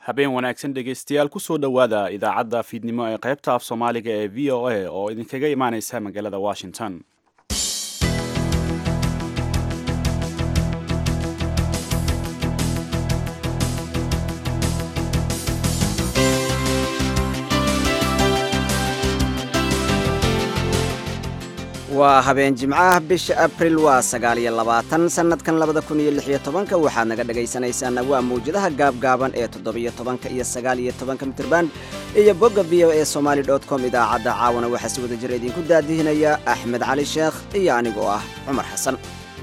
habeen wanaagsan dhegaystayaal kusoo dhowaada idaacadda fiidnimo ee qaybta af soomaaliga ee v o a oo idinkaga imaaneysa magaalada washington waa habeen jimcaha bisha abril waa sagaal iyo labaatan sannadkan labada kun iyo lix iyo tobanka waxaad naga dhegaysanaysaana waa mawjadaha gaabgaaban ee toddobiyo tobanka iyo sagaal iyo tobanka mitirban iyo bogga v o e somaali dot com idaacadda caawana waxaa si wada jir idinku daadihinaya axmed cali sheekh iyo anigoo ah cumar xasan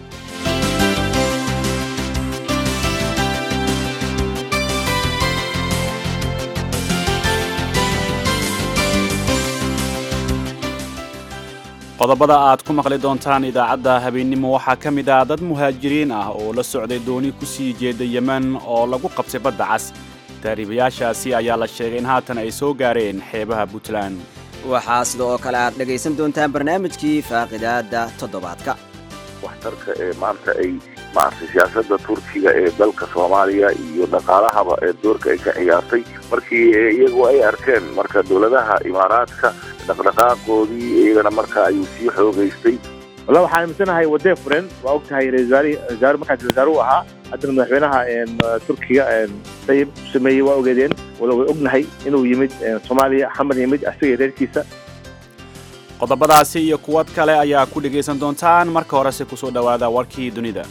qodobada aad ku maqli doontaan idaacadda habeennimo waxaa ka mid ah dad muhaajiriin ah oo la socday dooni ku sii jeeda yemen oo lagu qabtay badda cas taariibayaashaasi ayaa la sheegay in haatan ay soo gaareen xeebaha puntland waxaa sida oo kale aad dhegaysan doontaan barnaamijkii faaqidaada toddobaadka waxtarka ee maanta ay maaragtay siyaasadda turkiga ee dalka soomaaliya iyo dhaqaalahaba ee doorka ay ka ciyaartay markii iyagu ay arkeen marka dowladaha imaaraadka dhaqdhaqaaqoodii iyagana marka ayuu sii xoogaystay walla waxaan aaminsanahay wadee furen waa og tahay rawasaare markaas wasaare u ahaa haddana madaxweynaha turkiga sayib sameeyey waa ogeedeen wala way ognahay inuu yimid soomaaliya xamar yimid asiga reerkiisa qodobadaasi iyo kuwad kale ayaa ku dhegaysan doontaan marka horese kusoo dhowaada warkii dunida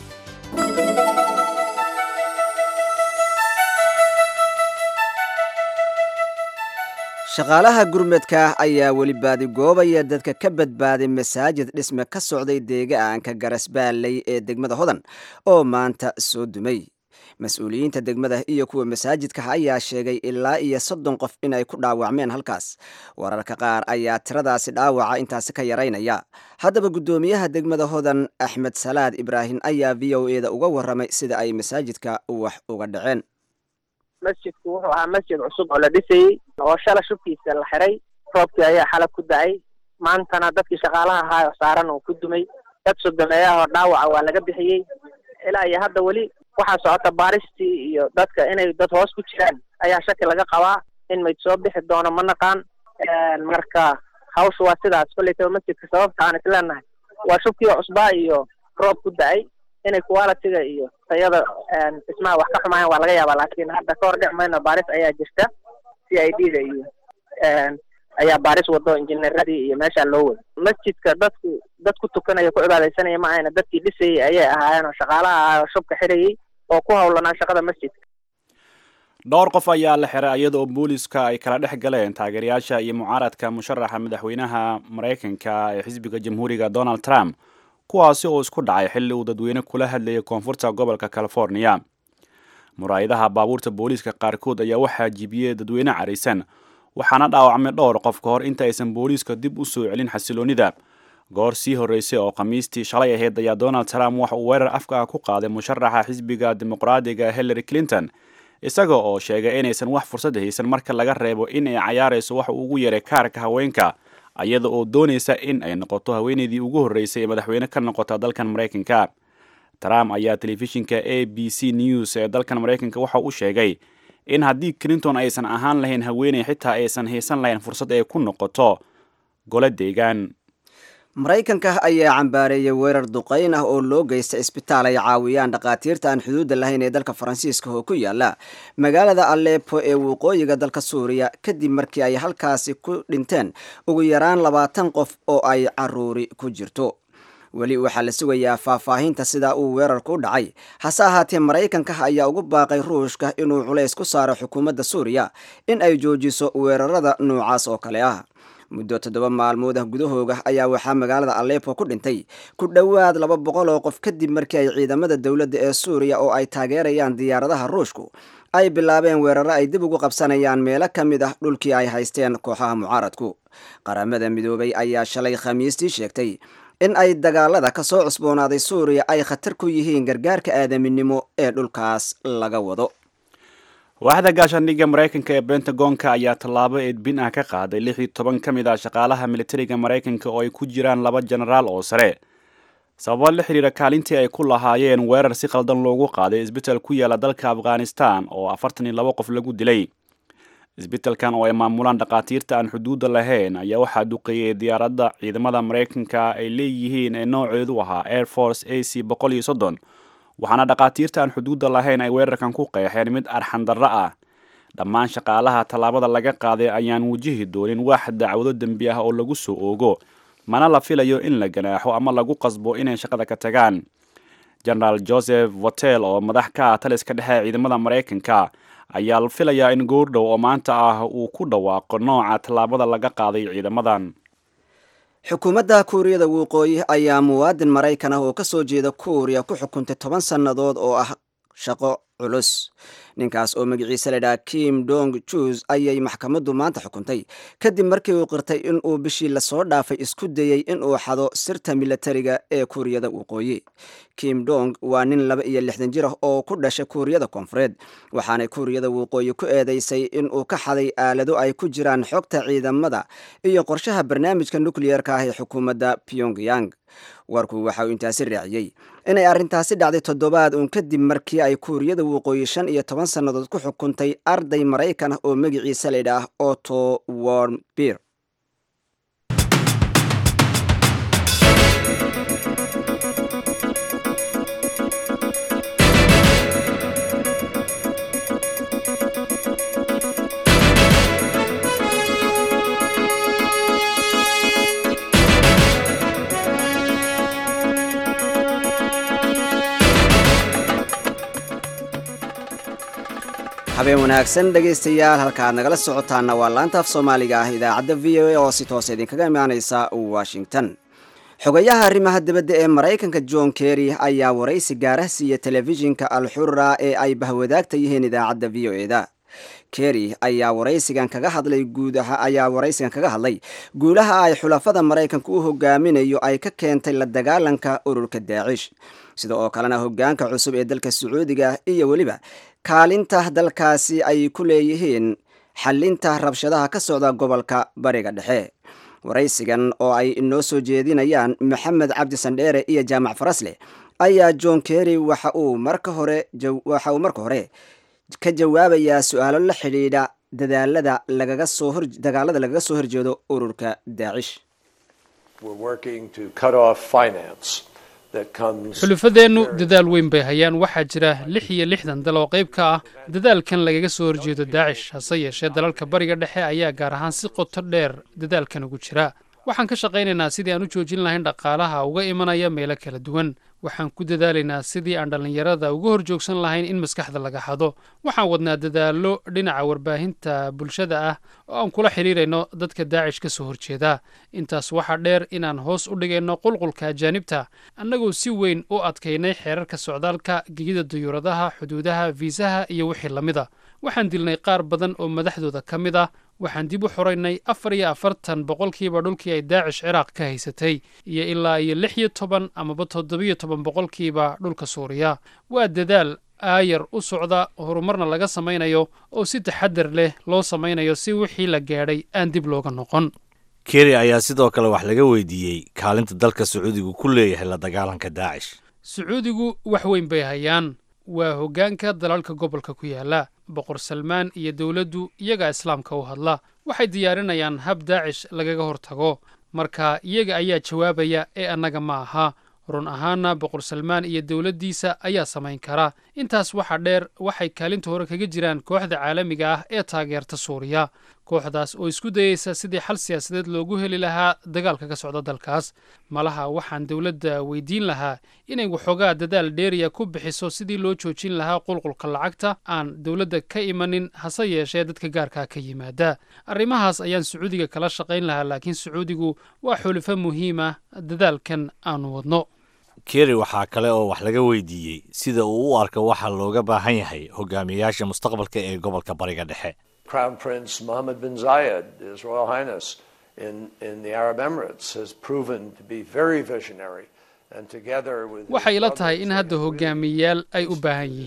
shaqaalaha gurmadka ayaa weli baadigoobaya dadka ka badbaaday masaajid dhisme ka socday deegaanka garasbaalley ee degmada hodan oo maanta soo dumay mas-uuliyiinta degmada iyo kuwa masaajidka ayaa sheegay ilaa iyo soddon qof inay ku dhaawacmeen halkaas wararka qaar ayaa tiradaasi dhaawaca intaasi ka yaraynaya haddaba guddoomiyaha degmada hodan axmed salaad ibraahim ayaa v o e da uga warramay sida ay masaajidka wax uga dhaceen masjidku wuxuu ahaa masjid cusub oo la dhisayey oo shala shubkiisa la xiray roobkii ayaa xalab ku da-ay maantana dadkii shaqaalaha ahaa saaran uu ku dumay dad sodomeeyaha oo dhaawaca waa laga bixiyey ilaa iyo hadda weli waxaa socota baaristii iyo dadka inay dad hoos ku jiraan ayaa shaki laga qabaa in mayd soo bixi doono ma naqaan marka hawsha waa sidaas kollaytaba masjidka sababta aan isleenahay waa shubkii cusbaa iyo roob ku da-ay inay qualitiga iyo tayada dhismaha wax ka xumaayaan waa laga yaabaa laakiin hadda ka hor dhic mayno baaris ayaa jirta c i d da iyo ayaa baaris wado injineeradii iyo meeshaa loo wado masjidka dadku dad ku tukanaya ku cibaadaysanaya ma ahayna dadkii dhisayay ayay ahaayeen oo shaqaalaha ahaa oo shubka xirayay oo ku howlanaa shaqada masjidka dhowr qof ayaa la xiray iyada oo booliska ay kala dhex galeen taageerayaasha iyo mucaaradka musharaxa madaxweynaha maraykanka ee xisbiga jamhuuriga donald trump kuwaasi oo isku dhacay xilli uu dadweyne kula hadlayay koonfurta gobolka californiya muraayadaha baabuurta booliiska qaarkood ayaa waxaa jibiyey dadweyne caraysan waxaana dhaawacmay dhowr qof ka hor inta aysan booliiska dib u soo celin xasiloonnida goor sii horreysay oo khamiistii shalay ahayd ayaa donald trump waxa uu weerar afka ku qaaday musharaxa xisbiga dimuqraadiga hillary clinton isaga oo sheegay inaysan wax fursad haysan marka laga reebo in ay cayaarayso waxa uu ugu yeeray kaarka haweenka iyada oo doonaysa in ay noqoto haweeneydii ugu horreysay ee madaxweyne ka noqota dalkan maraykanka trump ayaa telefishinka a b c news ee dalkan maraykanka waxa uu sheegay in haddii clinton aysan ahaan lahayn haweeney xitaa aysan haysan lahayn fursad ay ku noqoto gole deegaan maraykanka ayaa cambaareeyay weerar duqayn ah oo loo geysta isbitaal ay caawiyaan dhakhaatiirta aan xuduudda lahayn ee dalka faransiiska oo ku yaala magaalada alepo ee waqooyiga dalka suuriya kadib markii ay halkaasi ku dhinteen ugu yaraan labaatan qof oo ay caruuri ku jirto weli waxaa la sugayaa faahfaahinta sida uu weerarku u dhacay hase ahaatee maraykanka ayaa ugu baaqay ruushka inuu culays ku saaro xukuumadda suuriya in ay joojiso weerarada noocaas oo kale ah muddo toddoba maalmood ah gudahooga ayaa waxaa magaalada alepo ku dhintay ku dhowaad laba boqol oo qof kadib markii ay ciidamada dowladda ee suuriya oo ay taageerayaan diyaaradaha ruushku ay bilaabeen weeraro ay dib ugu qabsanayaan meelo ka mid ah dhulkii ay haysteen kooxaha mucaaradku qaramada midoobay ayaa shalay khamiistii sheegtay in ay dagaalada ka soo cusboonaaday suuriya ay khatar ku yihiin gargaarka aadaminimo ee dhulkaas laga wado waaxda gaashaandhigga maraykanka ee bentagonka ayaa tallaabo eedbin ah ka qaaday lix iyo toban ka mid ah shaqaalaha militariga maraykanka oo ay ku jiraan laba jenaraal oo sare sababo la xiriira kaalintii ay ku lahaayeen weerar si khaldan loogu qaaday isbital ku yaala dalka afghanistan oo afartan iyo labo qof lagu dilay isbitalkan oo ay maamulaan dhakhaatiirta aan xuduudda lahayn ayaa waxaa duqeeyey diyaaradda ciidamada maraykanka ay leeyihiin ee nooceedu ahaa air force a c boqol iyo soddon waxaana dhakhaatiirta aan xuduudda lahayn ay weerarkan ku qeexeen mid arxandarro ah dhammaan shaqaalaha tallaabada laga qaaday ayaan wajihi doonin wax dacwado dembi ah oo lagu soo oogo mana la filayo in la ganaaxo ama lagu qasbo inay shaqada ka tagaan genaraal joseph votel oo madax ka ah taliska dhexe ciidamada maraykanka ayaa la filayaa in goordhow oo maanta ah uu ku dhawaaqo nooca tallaabada laga qaaday ciidamadan xukuumadda kuuriyada waqooyi ayaa muwaadin maraykan ah oo ka soo jeeda kuuriya ku xukuntay toban sannadood oo ah shaqo culus ninkaas oo magaciisa ladhaha kim dong jus ayay maxkamaddu maanta xukuntay kadib markii uu qirtay in uu bishii lasoo dhaafay isku dayey in uu xado sirta milatariga ee kuuriyada waqooyi kim dong waa nin laba iyo lixdan jir ah oo ku dhashay kuuriyada koonfureed waxaanay kuuriyada waqooyi ku eedeysay in uu ka xaday aalado ay ku jiraan xogta ciidamada iyo qorshaha barnaamijka nukliyeerka ah ee xukuumadda pyongyang warku waxa uu intaasi raaciyey inay arrintaasi dhacday toddobaad uun kadib markii ay kuuriyada waqooyi shan iyo toban sannadood ku xukuntay arday maraykan ah oo magaciisa laydhaah otto warmbier habeen wanaagsan dhegaystayaal halka aad nagala socotaana waa laanta af soomaaliga ah idaacadda v o a oo si toos idinkaga imaaneysa washington xogayaha arrimaha dibadda ee maraykanka john kerry ayaa waraysi gaara siiya telefishinka alxura ee ay bahwadaagta yihiin idaacadda v o eda kerry ayaa waraysigan kaga hadlay guudaha ayaa waraysigan kaga hadlay guulaha ay xulafada maraykanka u hogaaminayo ay ka keentay la dagaalanka ururka daacish sida oo kalena hogaanka cusub ee dalka sacuudiga iyo weliba kaalinta dalkaasi ay ku leeyihiin xalinta rabshadaha ka socda gobolka bariga dhexe waraysigan oo ay inoo soo jeedinayaan maxamed cabdi sandheere iyo jaamac farasleh ayaa john kerry waxa uu marka hore waxa uu marka hore ka jawaabayaa su-aalo la xidhiidha dadaalada lagaga soo hor dagaalada lagaga soo horjeedo ururka daacish xulufadeennu dadaal weyn bay hayaan waxaa jira lix iyo lixdan dal oo qayb ka ah dadaalkan lagaga soo horjeedo daacish hase yeeshee dalalka bariga dhexe ayaa gaar ahaan si qoto dheer dadaalkan ugu jira waxaan ka shaqaynaynaa sidii aan u joojin lahayn dhaqaalaha uga imanaya meelo kala duwan waxaan ku dadaalaynaa sidii aan dhallinyarada uga hor joogsan lahayn in maskaxda laga hado waxaan wadnaa dadaallo dhinaca warbaahinta bulshada ah oo aan kula xidhiirayno dadka daacish ka soo horjeeda intaas waxaa dheer inaan hoos u dhigayno qulqulka ajaanibta annagoo si weyn u adkaynay xeerarka socdaalka gegida dayuuradaha xuduudaha fiisaha iyo wixii la mida waxaan dilnay qaar badan oo madaxdooda ka mid ah waxaan dib u xoraynay afar iyo afartan boqolkiiba dhulkii ay daacish ciraaq ka haysatay iyo ilaa iyo lix iyo toban amaba toddobiyo toban boqolkiiba dhulka suuriya waa dadaal aayar u socda horumarna laga samaynayo oo si taxadar leh loo samaynayo si wixii la gaadhay aan dib looga noqon keri ayaa sidoo kale wax laga weydiiyey kaalinta dalka sacuudigu ku leeyahay la dagaalanka daacish sacuudigu wax weyn bay hayaan waa hoggaanka dalalka gobolka ku yaala boqor salmaan iyo dowladdu iyagaa islaamka u hadla waxay diyaarinayaan hab daacish lagaga hortago marka iyaga ayaa jawaabaya ee annaga ma aha run ahaanna boqor salmaan iyo dowladdiisa ayaa samayn kara intaas waxaa dheer waxay kaalinta hore kaga jiraan kooxda caalamiga ah ee taageerta suuriya kooxdaas oo isku dayeysa sidii xal siyaasadeed loogu heli lahaa dagaalka ka socda dalkaas malaha waxaan dowladda weydiin lahaa inay waxoogaa dadaal dheeriya ku bixiso sidii loo joojin lahaa qulqulka lacagta aan dowladda ka imanin hase yeeshee dadka gaarkaa ka yimaada arrimahaas ayaan sacuudiga kala shaqayn lahaa laakiin sacuudigu waa xulifo muhiim ah dadaalkan aanu wadno keri waxaa kale oo wax laga weydiiyey sida uu u arko waxa looga baahan yahay hogaamiyayaasha mustaqbalka ee gobolka bariga dhexe Crown Prince Mohammed bin Zayed, His Royal Highness, in, in the Arab Emirates, has proven to be very visionary. waxay ila tahay in hadda hogaamiyeyaal ay u baahan yihiin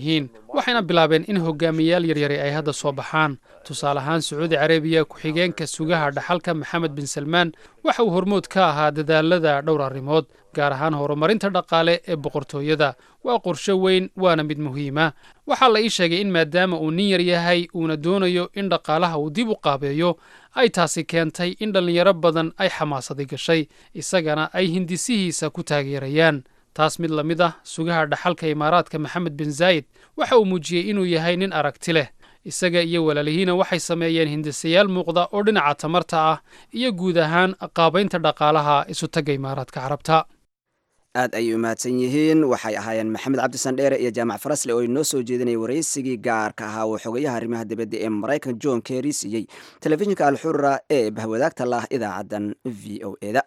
waxayna bilaabeen in hogaamiyayaal yaryari ay hadda soo baxaan tusaale ahaan sacuudi carabiya ku-xigeenka sugaha dhaxalka maxamed bin salmaan waxa uu hormood ka ahaa dadaalada dhowr arrimood gaar ahaan horumarinta dhaqaale ee boqortooyada waa qorshe weyn waana mid muhiima waxaa la ii sheegay in maadaama uu nin yar yahay uuna doonayo in dhaqaalaha uu dib u qaabeeyo ay taasi keentay in dhallinyaro badan ay xamaasadi gashay isagana ay hindisihiisa ku taageerayaan taas mid la mid ah sugaha dhaxalka imaaraadka maxamed bin zaayid waxa uu muujiyey inuu yahay nin aragti leh isaga iyo walaalihiina waxay sameeyeen hindisayaal muuqda oo dhinaca tamarta ah iyo guud ahaan qaabaynta dhaqaalaha isutagga imaaraadka carabta aad ayay u mahadsan yihiin waxay ahaayeen maxamed cabdisan dheere iyo jaamac farasle oo inoo soo jeedinayay waraysigii gaarka ahaa oo xogayaha arrimaha dibadda ee maraykan john kerry siiyey telefishinka alxurra ee bahwadaagta lah idaacaddan v o eda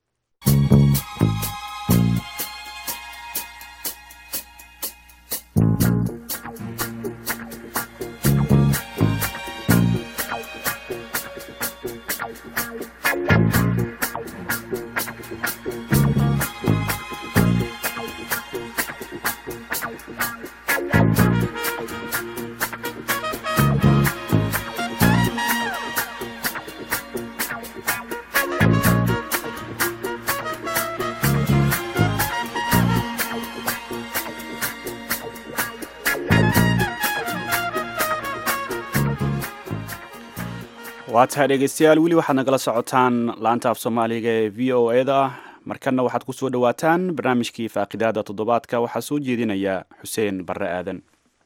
waa tahay dhegeystayaal weli waxaad nagala socotaan laanta af soomaaliga ee v o e da markanna waxaad ku soo dhowaataan barnaamijkii faaqidaada toddobaadka waxaa soo jeedinaya xuseen barre aadan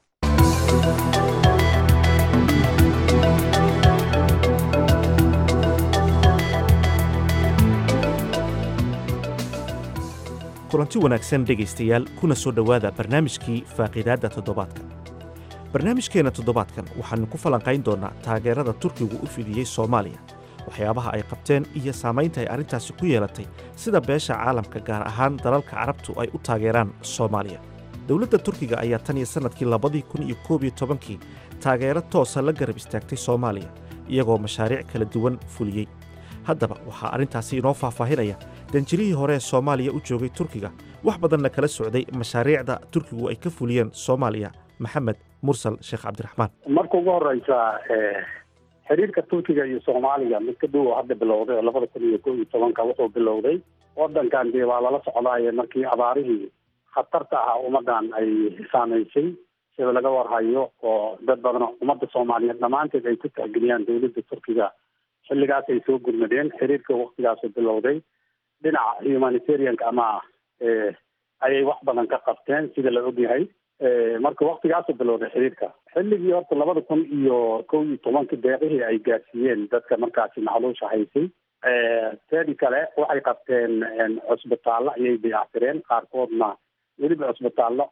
kulanti wanaagsan dhegaystayaal kuna soo dhowaada barnaamijkii faaqidaadda toddobaadka barnaamijkeenna toddobaadkan waxaannu ku falanqayn doonnaa taageerada turkigu u fidiyey soomaaliya waxyaabaha ay qabteen iyo saamaynta ay arrintaasi ku yeelatay sida beesha caalamka gaar ahaan dalalka carabtu ay u taageeraan soomaaliya dowladda turkiga ayaa tan iyo sannadkii labadii kun iyo koob iyo tobankii taageero toosa la garab istaagtay soomaaliya iyagoo mashaariic kala duwan fuliyey haddaba waxaa arrintaasi inoo faahfaahinaya danjirihii hore ee soomaaliya u joogay turkiga wax badanna kala socday mashaariicda turkigu ay ka fuliyeen soomaaliya maxamed mursal sheekh cabdiraxmaan marka ugu horeysa xiriirka turkiga iyo soomaaliya mid ka dhow oo hadda bilowday oo labada kun iyo koo iyo tobanka wuxuu bilowday wadankan dee waa lala socdaaye markii abaarihii khatarta ahaa ummadan ay saamaysay sida laga warhayo oo dad badan ummadda soomaaliyeed dhammaanteed ay ku tixgeliyaan dowladda turkiga xilligaas ay soo gurmadeen xiriirka waktigaasu bilowday dhinaca humanitarianka ama ayay wax badan ka qabteen sida la ogyahay marka waktigaasu bilowday xiriirka xilligii horta labada kun iyo kow iyo tobanka deeqihii ay gaarsiiyeen dadka markaasi macluusha haysay teedi kale waxay qabteen cusbitaallo ayay dayactireen qaarkoodna weliba cusbitaallo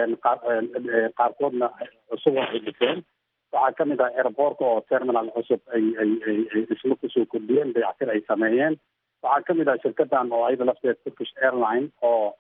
qaarkoodna cusub oo ay dhiseen waxaa kamid ah airboortka oo terminal cusub ay ay ay dhismo kusoo kordhiyeen dayactir ay sameeyeen waxaa kamid ah shirkadan oo ayada lafteed turkish airline oo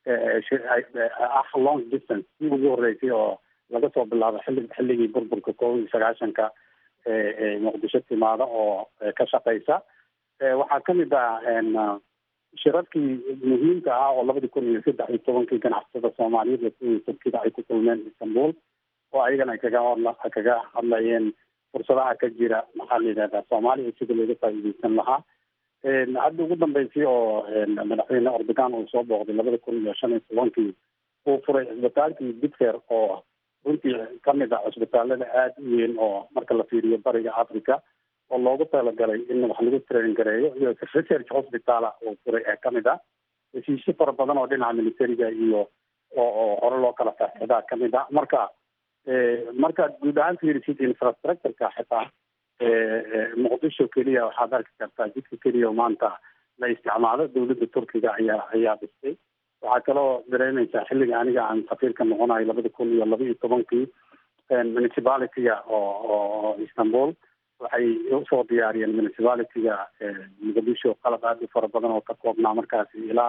ah long distance si ugu horeysay oo laga soo bilaabo xilli xilligii burburka koob iyo sagaashanka muqdisho timaada oo ka shaqeysa waxaa kamid ah shirarkii muhiimka ah oo labadii kun iyo saddex iyo tobankii ganacsatada soomaaliyeed iyo turkida ay ku kulmeen istanbul oo ayagana ay kaga hadla kaga hadlayeen fursadaha ka jira maxaa la yidhahdaa soomaaliya sida looga faa'iideysan lahaa hadda ugu dambeysay oo madaxweyne ordogan uu soo booqday labada kun iyo shan iyo tobankii uu furay cisbitaalkii bitfer oo runtii kamid ah cisbitaalada aada u weyn oo marka la fiiriyo bariga africa oo loogu talagalay in wax lagu train gareeyo iyo research hospitala uu furay ee kamid ah heshiisyo fara badan oo dhinaca militariga iyo oo oo hore loo kala faaxidaa kamid ah marka markaad guud ahaan fiirisid infrastructureka xitaa muqdisho keliya waxaad arki kartaa jidka keliya maanta la isticmaalo dowladda turkiga ayaa ayaa dhistay waxaa kaloo dareemeysaa xilliga aniga aan safiirka noqonayo labada kun iyo laba iyo tobankii municipalityga oo oo istanbul waxay usoo diyaariyeen municipalityga muqdisho qalab aada u fara badan oo ka koobnaa markaasi ilaa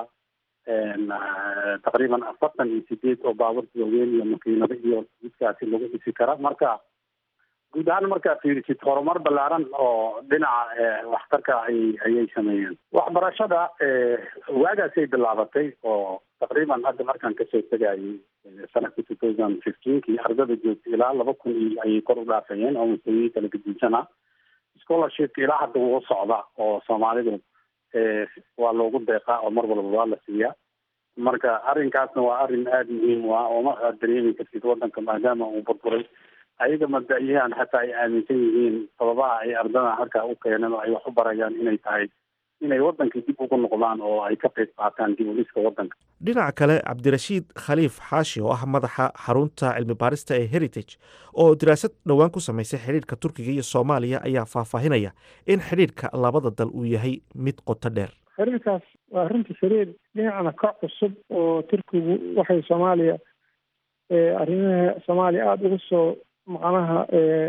taqriiban afartan iyo sideed oo baaburta waaweyn iyo makiinado iyo jidkaasi lagu dhisi kara marka guud ahaan markaa fiirisid horumar ballaaran oo dhinaca waxtarka ay ayay sameeyeen waxbarashada waagaasay bilaabatay oo taqriiban hadda markaan kasoo tegayay sanadka two thousand fifteenkii ardada joogtay ilaa laba kun iyo ayay kor u dhaafayeen oo mustawiyii kala gedisanaa scholarshipka ilaa hadda wuu socda oo soomaalidu waa loogu deeqaa oo mar walba waa la siiyaa marka arrinkaasna waa arrin aada muhiim u ah oo ma aad dareemi kartid wadanka maadaama uu burburay ayaga mabda-yahan xataa ay aaminsan yihiin sababaha ay ardada halkaa u keeneen oo ay wax u barayaan inay tahay inay wadankii dib ugu noqdaan oo ay ka qayb qaataan dib u dhiska wadanka dhinaca kale cabdirashiid khaliif xaashi oo ah madaxa xarunta cilmi baarista ee heritage oo daraasad dhowaan ku samaysay xidhiidhka turkiga iyo soomaaliya ayaa faahfaahinaya in xidhiidhka labada dal uu yahay mid qoto dheer xiriirkaas waa runtii xiriir dhinacna ka cusub oo turkigu waxay soomaaliya arrimaha soomaaliya aada ugu soo macnaha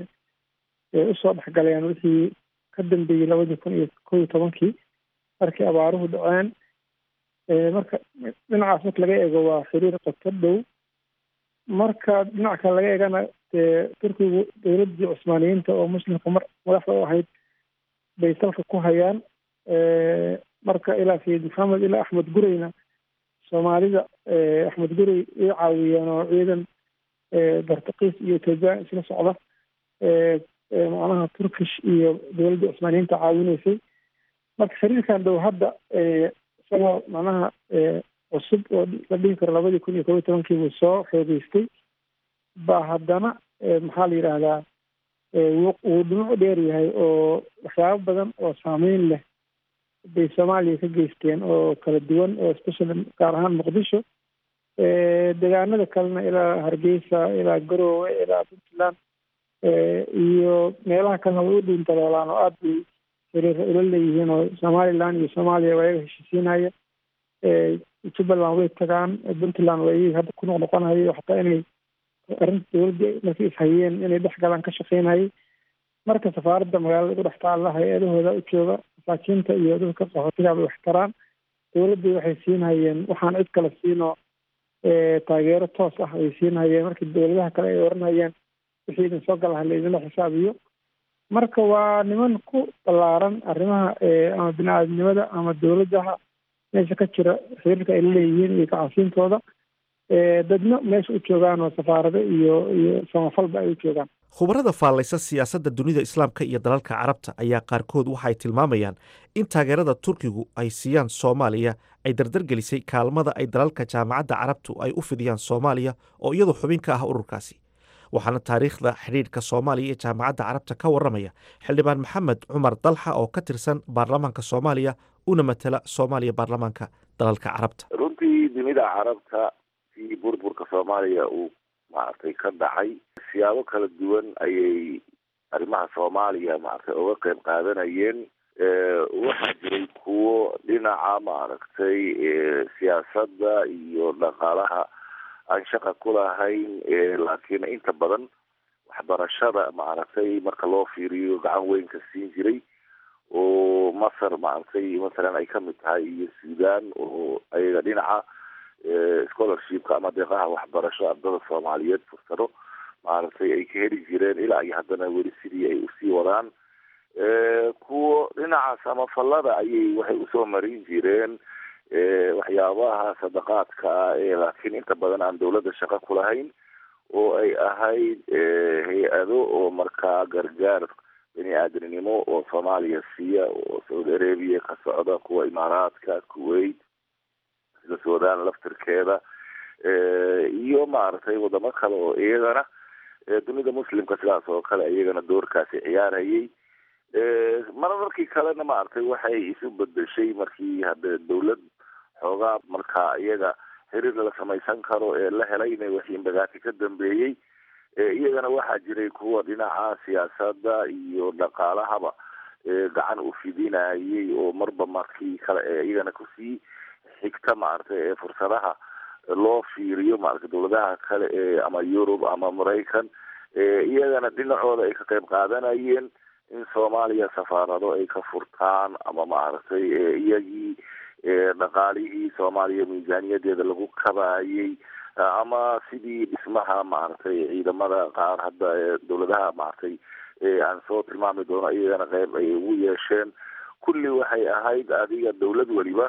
usoo dhexgaleen wixii ka dambeeyey labadii kun iyo kow iyo tobankii markii abaaruhu dhaceen marka dhinacaas marka laga eego waa xiriir qoto dhow marka dhinac kale laga eegana dee turkigu dowladdii cusmaaniyiinta oo muslimka mar madaxda u ahayd bay salka ku hayaan marka ilaa sayid maxamed ilaa axmed gureyna soomaalida axmed gurey way caawiyeen oo ciidan bartakiis iyo ethoobiyan isla socda macnaha turkish iyo dowladda cusmaaniyiinta caawinaysay marka xiriirkan dhow hadda isagoo macnaha cusub oo la dhihi karo labadii kun iyo kob iyo tobankii buu soo xoogeystay ba haddana maxaa la yidhaahdaa wuu dhinac dheer yahay oo waxyaabo badan oo saameyn leh bay soomaaliya ka geysteen oo kala duwan oo especially gaar ahaan muqdisho deegaanada kalena ilaa hargeysa ilaa garoowe ilaa puntland iyo meelaha kalena way u dhuuntadoolaan oo aada bay xiriira ula leeyihiin oo somaliland iyo soomaaliya waa iyaga heshiisiinaya jubbaland way tagaan puntland waa iyaga hadda ku noqnoqonayo xataa inay arrinta dowladda markay ishayeen inay dhex galaan ka shaqeynayay marka safaaradda magaalada ugu dhex taalla hay-adahooda u jooga masaakiinta iyo dadka qaxootiga bay wax taraan dowladdii waxay siinhayeen waxaan cid kale siinoo taageero toos ah ay siinhayeen markii dowladaha kale ay oranayeen wixii idin soo galaha laydinla xisaabiyo marka waa niman ku ballaaran arrimaha ama bini-aadamnimada ama dowladaha meesha ka jira xiriirka ay laleeyihiin iyo gacansiintooda dadna meesha u joogaan oo safaarado iyo iyo samafalba ay u joogaan khubarada faallaysa siyaasadda dunida islaamka iyo dalalka carabta ayaa qaarkood waxay tilmaamayaan in taageerada turkigu ay siiyaan soomaaliya ay dardargelisay kaalmada ay dalalka jaamacadda carabtu ay u fidiyaan soomaaliya oo iyadu xubin ka ah ururkaasi waxaana taariikhda xidhiidhka soomaaliya iyo jaamacadda carabta ka warramaya xildhibaan maxamed cumar dalxa oo ka tirsan baarlamaanka soomaaliya una matala soomaaliya baarlamaanka dalalka carabta runtii dunida carabta si burburka soomaaliya uu maaragtay ka dhacay siyaabo kala duwan ayay arrimaha soomaaliya maaragtay uga qeyb qaadanayeen waxaa jiray kuwo dhinaca maaragtay siyaasadda iyo dhaqaalaha aan shaqa ku lahayn laakiin inta badan waxbarashada maaragtay marka loo fiiriyo gacan weyn ka siin jiray oo masar maaragtay masalan ay kamid tahay iyo sudan oo ayaga dhinaca scholarshipka ama deeqaha waxbarasho ardada soomaaliyeed fursado maaragtay ay ka heli jireen ilaa iyo haddana weli sidii ay usii wadaan kuwo dhinaca samafalada ayay waxay usoo marin jireen waxyaabaha sadaqaadka ah ee laakiin inta badan aan dawladda shaqo ku lahayn oo ay ahayd hay-ado oo markaa gargaar bini aadamnimo oo soomaaliya siiya oo saudi arabia ka socda kuwa imaaraadka kuwait sida sudan laftirkeeda iyo maaragtay wadamo kale oo iyagana dunida muslimka sidaas oo kale iyagana doorkaasi ciyaarayay mararkii kalena maaragtay waxay isu bedeshay markii hadde dawlad xoogaa markaa iyaga xiriir la samaysan karo ee la helayna wixii imbagaati ka dambeeyey iyagana waxaa jiray kuwa dhinaca siyaasadda iyo dhaqaalahaba gacan u fidinayay oo marba markii kale ee iyagana kusii xigta maaragtay ee fursadaha loo fiiriyo maaragtay dawladaha kale ee ama yurub ama maraykan iyagana dhinacooda ay ka qayb qaadanayeen in soomaaliya safaarado ay ka furtaan ama maaragtay iyagii dhaqaalihii soomaaliya miisaaniyadeeda lagu kabayay ama sidii dhismaha maaragtay ciidamada qaar hadda dawladaha maaragtay aan soo tilmaami doono iyagana qeyb ay ugu yeesheen kulli waxay ahayd adiga dawlad weliba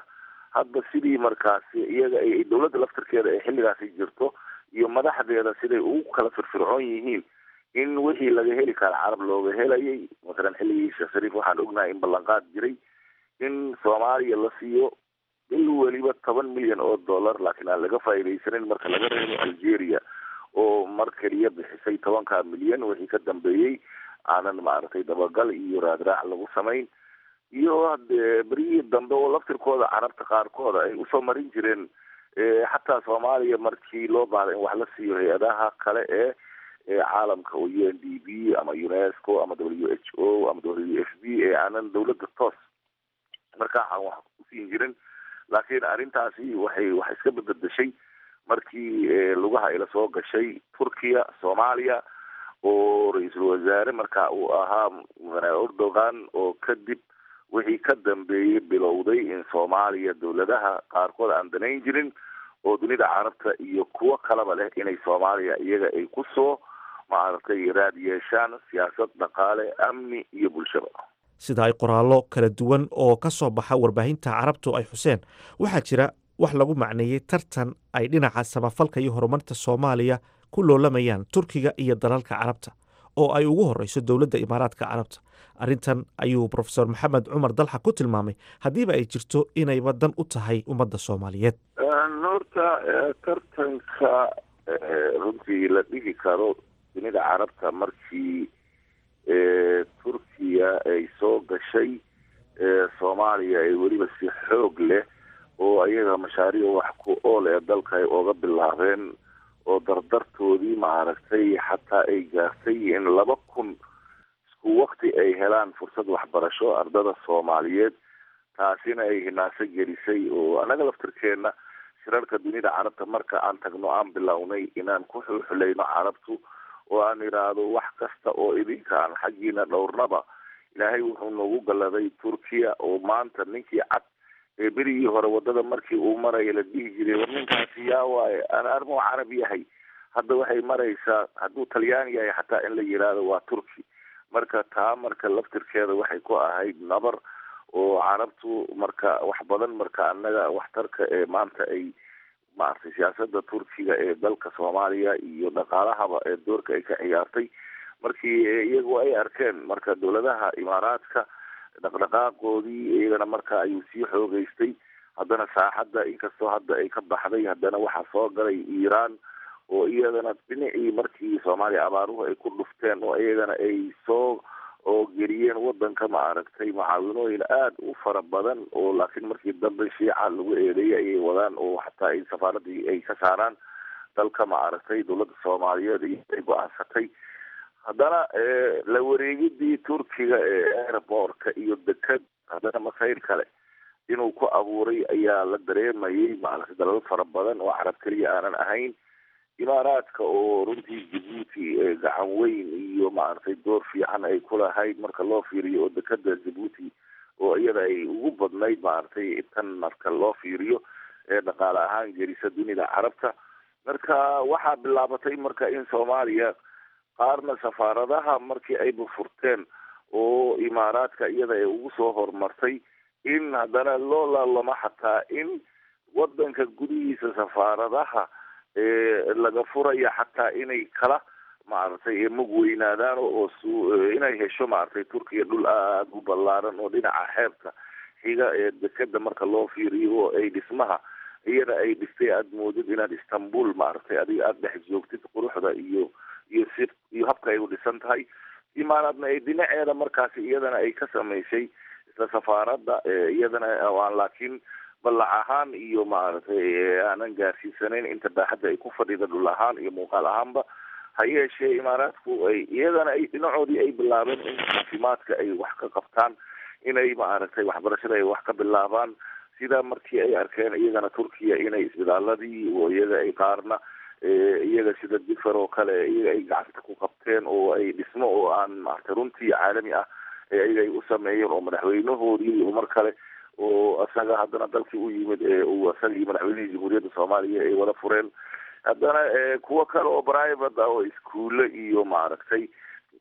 hadba sidii markaasi iyaga ay dowladda laftarkeeda ay xilligaasi jirto iyo madaxdeeda siday ugu kala firfircoon yihiin in wixii laga heli kara carab looga helayay masalan xilligii sheekh shariif waxaan ognahay in ballanqaad jiray in soomaaliya la siiyo il weliba toban milyan oo dollar laakiin aan laga faa'iidaysanin marka laga reebo algeria oo mar keliya bixisay tobanka milyan wixii ka dambeeyey aanan maaragtay dabagal iyo raadraac lagu samayn iyo hadee berihii dambe oo laftirkooda carabta qaarkooda ay usoo marin jireen xataa soomaaliya markii loo baahda in wax la siiyo hay-adaha kale ee caalamka oo u n d b ama unesco ama w h o ama w f b ee aanan dowladda toos markaa aan wax usiin jirin laakiin arrintaasi waxay wax iska bededeshay markii lugaha ayla soo gashay turkiya soomaaliya oo ra-iisul wasaare marka uu ahaa erdogan oo kadib wixii ka dambeeyey bilowday in soomaaliya dowladaha qaarkood aan danayn jirin oo dunida carabta iyo kuwo kalaba leh inay soomaaliya iyaga ay kusoo maaragtay raad yeeshaan siyaasad dhaqaale amni iyo bulshaba sida ay qoraallo kala duwan oo ka soo baxa warbaahinta carabtu ay xuseen waxaa jira wax lagu macneeyey tartan ay dhinaca samafalka iyo horumarta soomaaliya ku loolamayaan turkiga iyo dalalka carabta oo ay ugu horeyso dowladda imaaraadka carabta arrintan ayuu profesor maxamed cumar dalxa ku tilmaamay haddiiba ay jirto inayba dan u tahay ummadda soomaaliyeed horta tartanka runtii la dhigi karo dunida carabta markii turkiya ay soo gashay soomaaliya ay weliba si xoog leh oo ayaga mashaariic wax ku ool ee dalka ay ooga bilaabeen oo dardartoodii maaragtay xataa ay gaartay in laba kun isku wakti ay helaan fursad waxbarasho ardada soomaaliyeed taasina ay hinaaso gelisay oo annaga laftirkeena shirarka dunida carabta marka aan tagno aan bilownay inaan ku xuxulayno carabtu oo aan idhaahdo wax kasta oo idinka aan xaggiina dhowrnaba ilaahay wuxuu noogu galladay turkiya oo maanta ninkii cad ee berigii hore wadada markii uu maraya la dhihi jiray war ninkaasi yaa waaye ana armuu carab yahay hadda waxay maraysaa hadduu talyaan yahay xataa in la yidhaahdo waa turki marka taa marka laftirkeeda waxay ku ahayd nabar oo carabtu marka wax badan marka annaga waxtarka ee maanta ay maaragtay siyaasada turkiga ee dalka soomaaliya iyo dhaqaalahaba ee doorka ay ka ciyaartay markii iyagu ay arkeen marka dowladaha imaaraadka dhaqdhaqaaqoodii iyagana marka ayuu sii xoogeystay haddana saaxadda inkastoo hadda ay ka baxday haddana waxaa soo galay iiraan oo iyadana dhinacii markii soomaaliya abaaruhu ay ku dhufteen oo iyagana ay soo oo geliyeen wadanka maaragtay mucaawinooyin aada u fara badan oo laakiin markii dambe shiica lagu eedeeyay ayay wadaan oo xataa ay safaaradii ay ka saaraan dalka maaragtay dowladda soomaaliyeed iyo ay go-aansatay haddana la wareegidii turkiga ee airbortka iyo deked haddana masayr kale inuu ku abuuray ayaa la dareemayay maaragtay dalal fara badan oo carab keliya aanan ahayn imaaraadka oo runtii jabuuti gacan weyn iyo maaragtay door fiican ay ku lahayd marka loo fiiriyo oo dekeda jabuuti oo iyada ay ugu badnayd maaragtay tan marka loo fiiriyo ee dhaqaale ahaan gelisa dunida carabta marka waxaa bilaabatay marka in soomaaliya qaarna safaaradaha markii ay bufurteen oo imaaraadka iyada ay ugu soo horumartay in haddana loo laalamo xataa in wadanka gudihiisa safaaradaha laga furaya xataa inay kala maaragtay mug weynaadaan oo s inay hesho maaragtay turkiya dhul aada u ballaaran oo dhinaca xeebta xiga ee dekeda marka loo fiiriyo oo ay dhismaha iyada ay dhistay aada moodid inaad istanbul maaragtay adiga aada dhex joogtid quruxda iyo iyo si iyo habka ay u dhisan tahay imaanaadna ay dhinaceeda markaasi iyadana ay ka samaysay isla safaaradda iyadana aan laakiin ballac ahaan iyo maaragtay aanan gaarsiisanayn inta baaxadda ay ku fadhida dhul ahaan iyo muuqaal ahaanba ha yeeshee imaaraadku ay iyadana ay dhinacoodii ay bilaabeen in caafimaadka ay wax ka qabtaan inay maaragtay waxbarashada ay wax ka bilaabaan sidaa markii ay arkeen iyagana turkiya inay isbitaaladii oo iyaga ay qaarna iyaga sida difer oo kale iyaga ay gacanta ku qabteen oo ay dhismo oo aan maaragtay runtii caalami ah iyaga ay u sameeyeen oo madaxweynahoodii mar kale oo isaga haddana dalkii u yimid uu isagii madaxweynihii jamhuuriyadda soomaaliya ay wada fureen haddana kuwo kale oo private ah oo iskuulle iyo maaragtay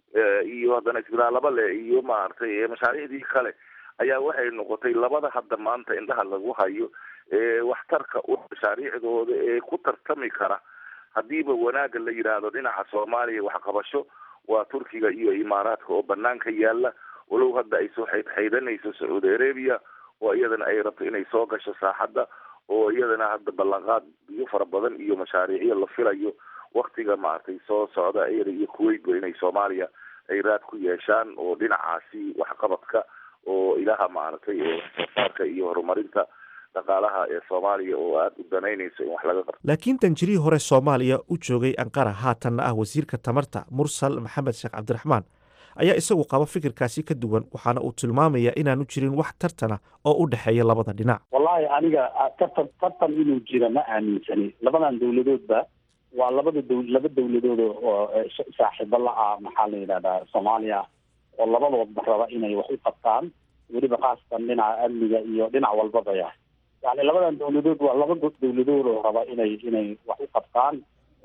iyo haddana isbitaalaba le iyo maaragtay mashaariicdii kale ayaa waxay noqotay labada hadda maanta indhaha lagu hayo waxtarka u mashaariicdooda ee ku tartami kara haddiiba wanaagga la yidhaahdo dhinaca soomaaliya waxqabasho waa turkiga iyo imaaraadka oo banaanka yaala walow hadda ay soo xaydxaydanayso sacuudi arabia oo iyadana ay rabto inay soo gasho saaxadda oo iyadana hadda ballanqaad biyo fara badan iyo mashaariicyo la filayo waktiga maaragtay soo socda iyada iyo kuwaitba inay soomaaliya ay raad ku yeeshaan oo dhinacaasi waxqabadka oo ilaha maaragtay waxsoosaarka iyo horumarinta dhaqaalaha ee soomaaliya oo aada u danaynayso in wax laga qabto laakiin danjirihii hore soomaaliya u joogay anqara haatanna ah wasiirka tamarta mursal maxamed sheekh cabdiraxmaan ayaa isagu qaba fikirkaasi ka duwan waxaana uu tilmaamayaa inaanu jirin wax tartana oo u dhexeeya labada dhinac wallahi aniga tartan tartan inuu jira ma aaminsani labadan dowladoodba waa labada dow laba dowladood oo saaxiibo la-ah maxaa la yidhahdaa soomaaliya oo labadoodba raba inay wax u qabtaan weliba khaasatan dhinaca amniga iyo dhinac walbaba ya yani labadan dowladood waa laba dowladood oo raba inay inay wax u qabtaan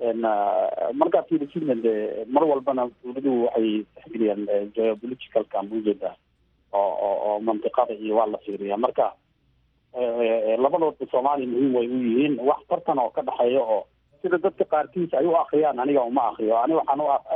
markaa fiirisidna de mar walbana dowladuhu waxay tixgeliyaan geopoliticalka mujeda oo oo oo mantiqada iyo waa la fiiriya marka labadoodba soomaaliya muhiim way u yihiin wax tartan oo ka dhexeeya oo sida dadka qaarkiis ay u akriyaan aniga uma akriyo ani waxaan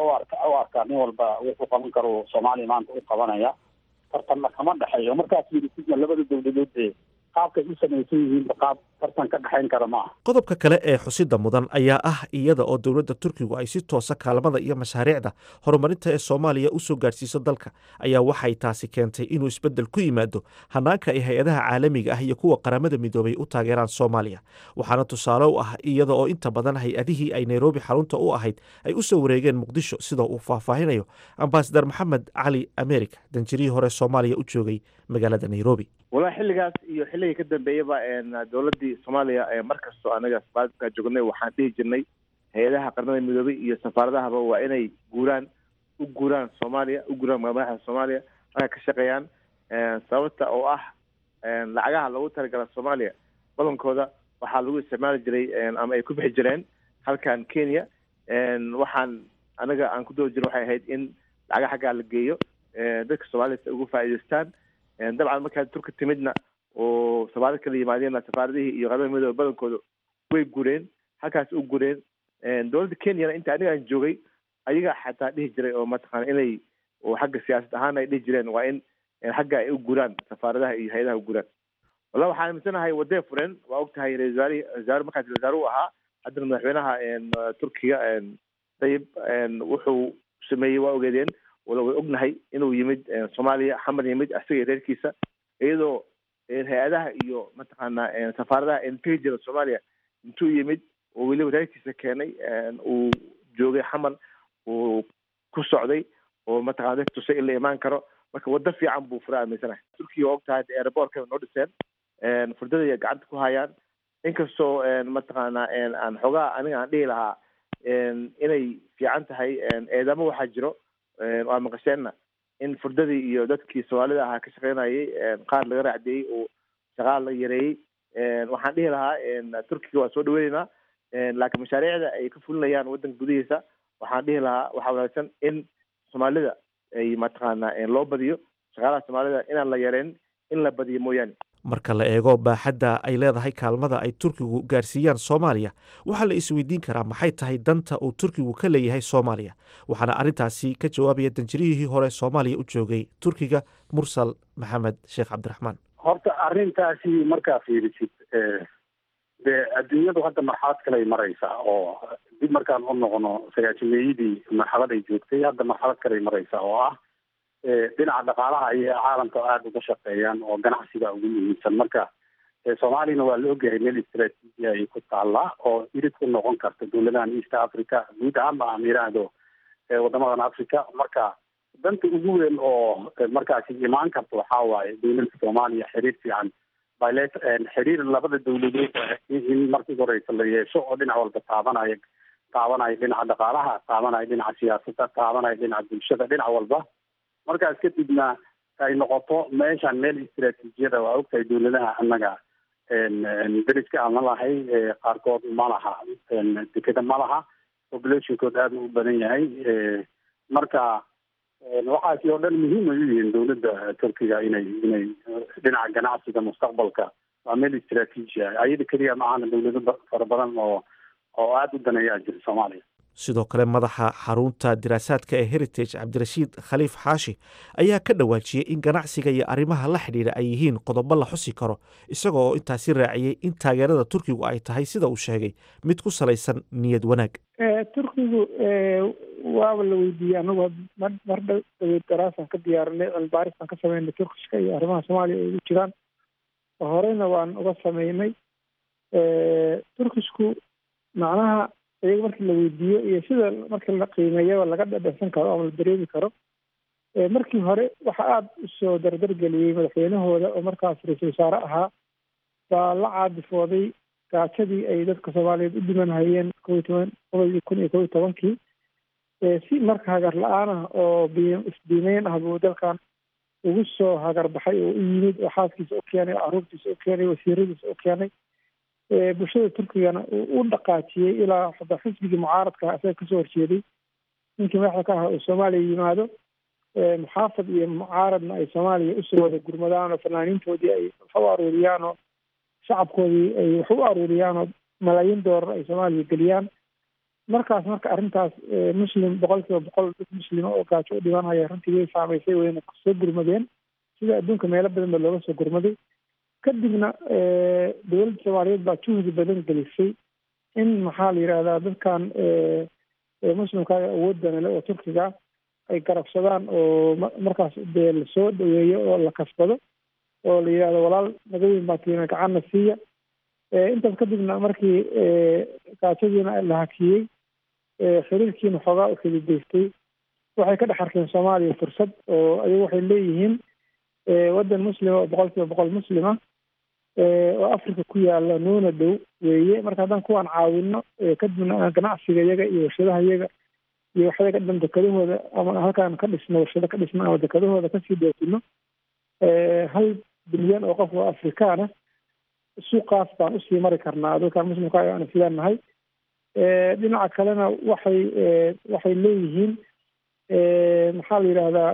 u arkaa nin walba wuxuu qaban karo soomaaliya maanta u qabanaya tartanna kama dhexeeyo markaa fiirisidna labada dowladood ee qaabkay u samaysan yihiin qaab tartan ka dhexayn kara ma aha qodobka kale ee xusida mudan ayaa ah iyada oo dowladda turkigu ay si toosa kaalmada iyo mashaariicda horumarinta ee soomaaliya u soo gaadhsiiso dalka ayaa waxay taasi keentay inuu isbeddel ku yimaado hanaanka ay hay-adaha caalamiga ah iyo kuwa qaramada midoobay u taageeraan soomaaliya waxaana tusaale u ah iyada oo inta badan hay-adihii ay nairobi xarunta u ahayd ay u soo wareegeen muqdisho sida uu faahfaahinayo ambasadar maxamed cali america danjirihii hore soomaaliya u joogay magaalada nairobi walahi xilligaas iyo xilligii ka dambeeyaba dowladii soomaaliya mar kastoo anaga safaradka joognay waxaan dhihi jirnay hay-adaha qaramada midoobay iyo safaaradahaba waa inay guuraan u guuraan soomaaliya u guuraan madaxda soomaaliya halka ka shaqeeyaan sababta oo ah lacagaha lagu talagala soomaaliya badankooda waxaa lagu isticmaali jiray ama ay ku bixi jireen halkan kenya waxaan anaga aan ku doodi jirin waxay ahayd in lacaga xaggaa la geeyo dadka soomaalida si ugu faa'iidaystaan dabcan markaa turka timidna oo safaarad kala yimaadeenna safaaradihii iyo qaramada midoobe badankooda way gureen halkaas u gureen dowladda kenyana inta aniga aan joogay ayagaa xataa dhihi jiray oo mataqaana inay oo xagga siyaasad ahaan ay dhihi jireen waa in xagga ay u guraan safaaradaha iyo hay-adaha u guraan wallahi waxaan aaminsanahay wadee furen waa og tahay ra-isul wasaarihi wasaare markaas wasaare u ahaa haddana madaxweynaha turkiga tayib wuxuu sameeyey waa ogeedeen wala way ognahay inuu yimid soomaaliya xamar yimid isaga reerkiisa iyadoo hay-adaha iyo mataqaana safaaradaha tegi jira soomaaliya intuu yimid oo weliba reerkiisa keenay uu joogay xamar uu ku socday oo mataqana dad tusay in la imaan karo marka waddo fiican buu fura aaminsanahay turkiga og tahay airbortka noo dhiseen furdada gacanta ku hayaan inkastoo mataqaana aan xoogaa aniga aan dhihi lahaa inay fiican tahay eedamo waxaa jiro waa maqasheenna in furdadii iyo dadkii soomaalida ahaa ka shaqeynayay qaar laga raacdeeyey oo shaqaal la yareeyey waxaan dhihi lahaa turkiga waa soo dhaweyneynaa laakiin mashaariicda ay ka fulinayaan waddanka gudihiisa waxaan dhihi lahaa waxaa wanaagsan in soomaalida ay mataqaana loo badiyo shaqaalaha soomaalida inaan la yareyn in la badiyo mooyaane marka la eego baaxadda ay leedahay kaalmada ay turkigu gaarsiiyaan soomaaliya waxaa la isweydiin karaa maxay tahay danta uu turkigu ka leeyahay soomaaliya waxaana arrintaasi ka jawaabaya danjirihii hore soomaaliya u joogay turkiga mursal maxamed sheekh cabdiraxmaan horta arrintaasi markaa fiirisid dee adduunyadu hadda marxalad kaley maraysaa oo dib markaan u noqono sagaajimeeyadii marxalad ay joogtay hadda marxalad kaley maraysaa oo ah dhinaca dhaqaalaha ayay caalamka aada uga shaqeeyaan oo ganacsiga ugu muhiimsan marka soomaaliyana waa la ogyahay meel istraatiiji ay ku taallaa oo irid ku noqon karta dowladahan east africa guud ahaanba aan yidhaahdo wadamadan africa marka danta ugu weyn oo markaasi imaan karta waxaa waaye dowladda soomaaliya xiriir fiican bilet xiriir labada dowladood in markii horeysa la yeesho oo dhinac walba taabanaya taabanaya dhinaca dhaqaalaha taabanaya dhinaca siyaasadda taabanaya dhinaca bulshada dhinac walba markaas kadibna ay noqoto meeshan meel istraatiijiyada waa ogtahay dowladaha annaga deriska aan lalahay qaarkood ma laha dekeda ma laha populationkood aada u badan yahay marka waxaasi oo dhan muhiim ay u yihiin dowladda turkiga inay inay dhinaca ganacsiga mustaqbalka waa meel istraatiiji ah ayada keliya macaana dawlado fara badan oo oo aada u daneeyaa jira soomaaliya sidoo kale madaxa xarunta diraasaadka ee heritage cabdirashiid khaliif xaashi ayaa ka dhawaajiyey in ganacsiga iyo arrimaha la xidhiidha ay yihiin qodobo la xusi karo isaga oo intaasi raaciyey in taageerada turkigu ay tahay sida uu sheegay mid ku salaysan niyad wanaag turkigu waaba la weydiiyey anagu mar dhaweyd daraasaan ka diyaarinay cilmibaarisaan ka sameynay turkishka iyo arrimaha soomaaliya ay ugu jiraan horeyna waan uga sameynay turkishku macnaha iyaga markii la weydiiyo iyo sida markii la qiimeeyaba laga dhadhansan karo ama la dareemi karo markii hore waxa aada usoo dardargeliyey madaxweynahooda oo markaas ra-iisul wasaare ahaa baa la caadifooday gaajadii ay dadka soomaaliyeed u dhiman hayeen kow iyo toban qodobkii kun iyo kow iyo tobankii si marka hagar la-aan ah oo isdiimeyn ah buu dalkan ugu soo hagar baxay oo u yimid oo xaaskiisa u keenay oo caruurtiisa u keenay wasiiradiisa u keenay bulshada turkigana uu u dhaqaajiyey ilaa xataa xisbigii mucaaradka isaga kasoo horjeeday ninkii madaxda ka ahaa uu soomaaliya yimaado muxaafad iyo mucaaradna ay soomaaliya usoo wada gurmadaan oo fanaaniintoodii ay wax u aruuriyaan oo shacabkoodii ay wax u aruuriyaan oo malaayiin doolar ay soomaaliya geliyaan markaas marka arrintaas muslim boqol kiiba boqol dad muslima oo gaajo u dhimanaya runtii way saamaysay wayna soo gurmadeen sida adduunka meelo badan ba looga soo gurmaday kadibna dowladda soomaaliyeed baa juhdi badan gelisay in maxaa la yidhahdaa dadkan muslimkaaga awoodana le oo turkiga ay garabsadaan oo markaas dee lasoo dhaweeyo oo la kasbado oo la yidhahdo walaal nagaweyn baa tiina gacanna siiya intaas kadibna markii gaajadiina la hakiyey xiriirkiina xoogaa u xididaystay waxay ka dhex arkeen soomaaliya fursad oo ayagu waxay leeyihiin waddan muslima oo boqol kiiba boqol muslima oo africa ku yaala nuuna dhow weeye marka haddaan kuwaan caawino kadibna ganacsiga iyaga iyo warshadaha iyaga iyo waxyaga dhan dekadahooda ama halkaan ka dhisno warshado ka dhisno ama dekadahooda kasii doofino hal bilyan oo qof oo afrikaana suuqaas baan usii mari karnaa dadkaan muslimka aan isleenahay dhinaca kalena waxay waxay leeyihiin maxaa la yidhahdaa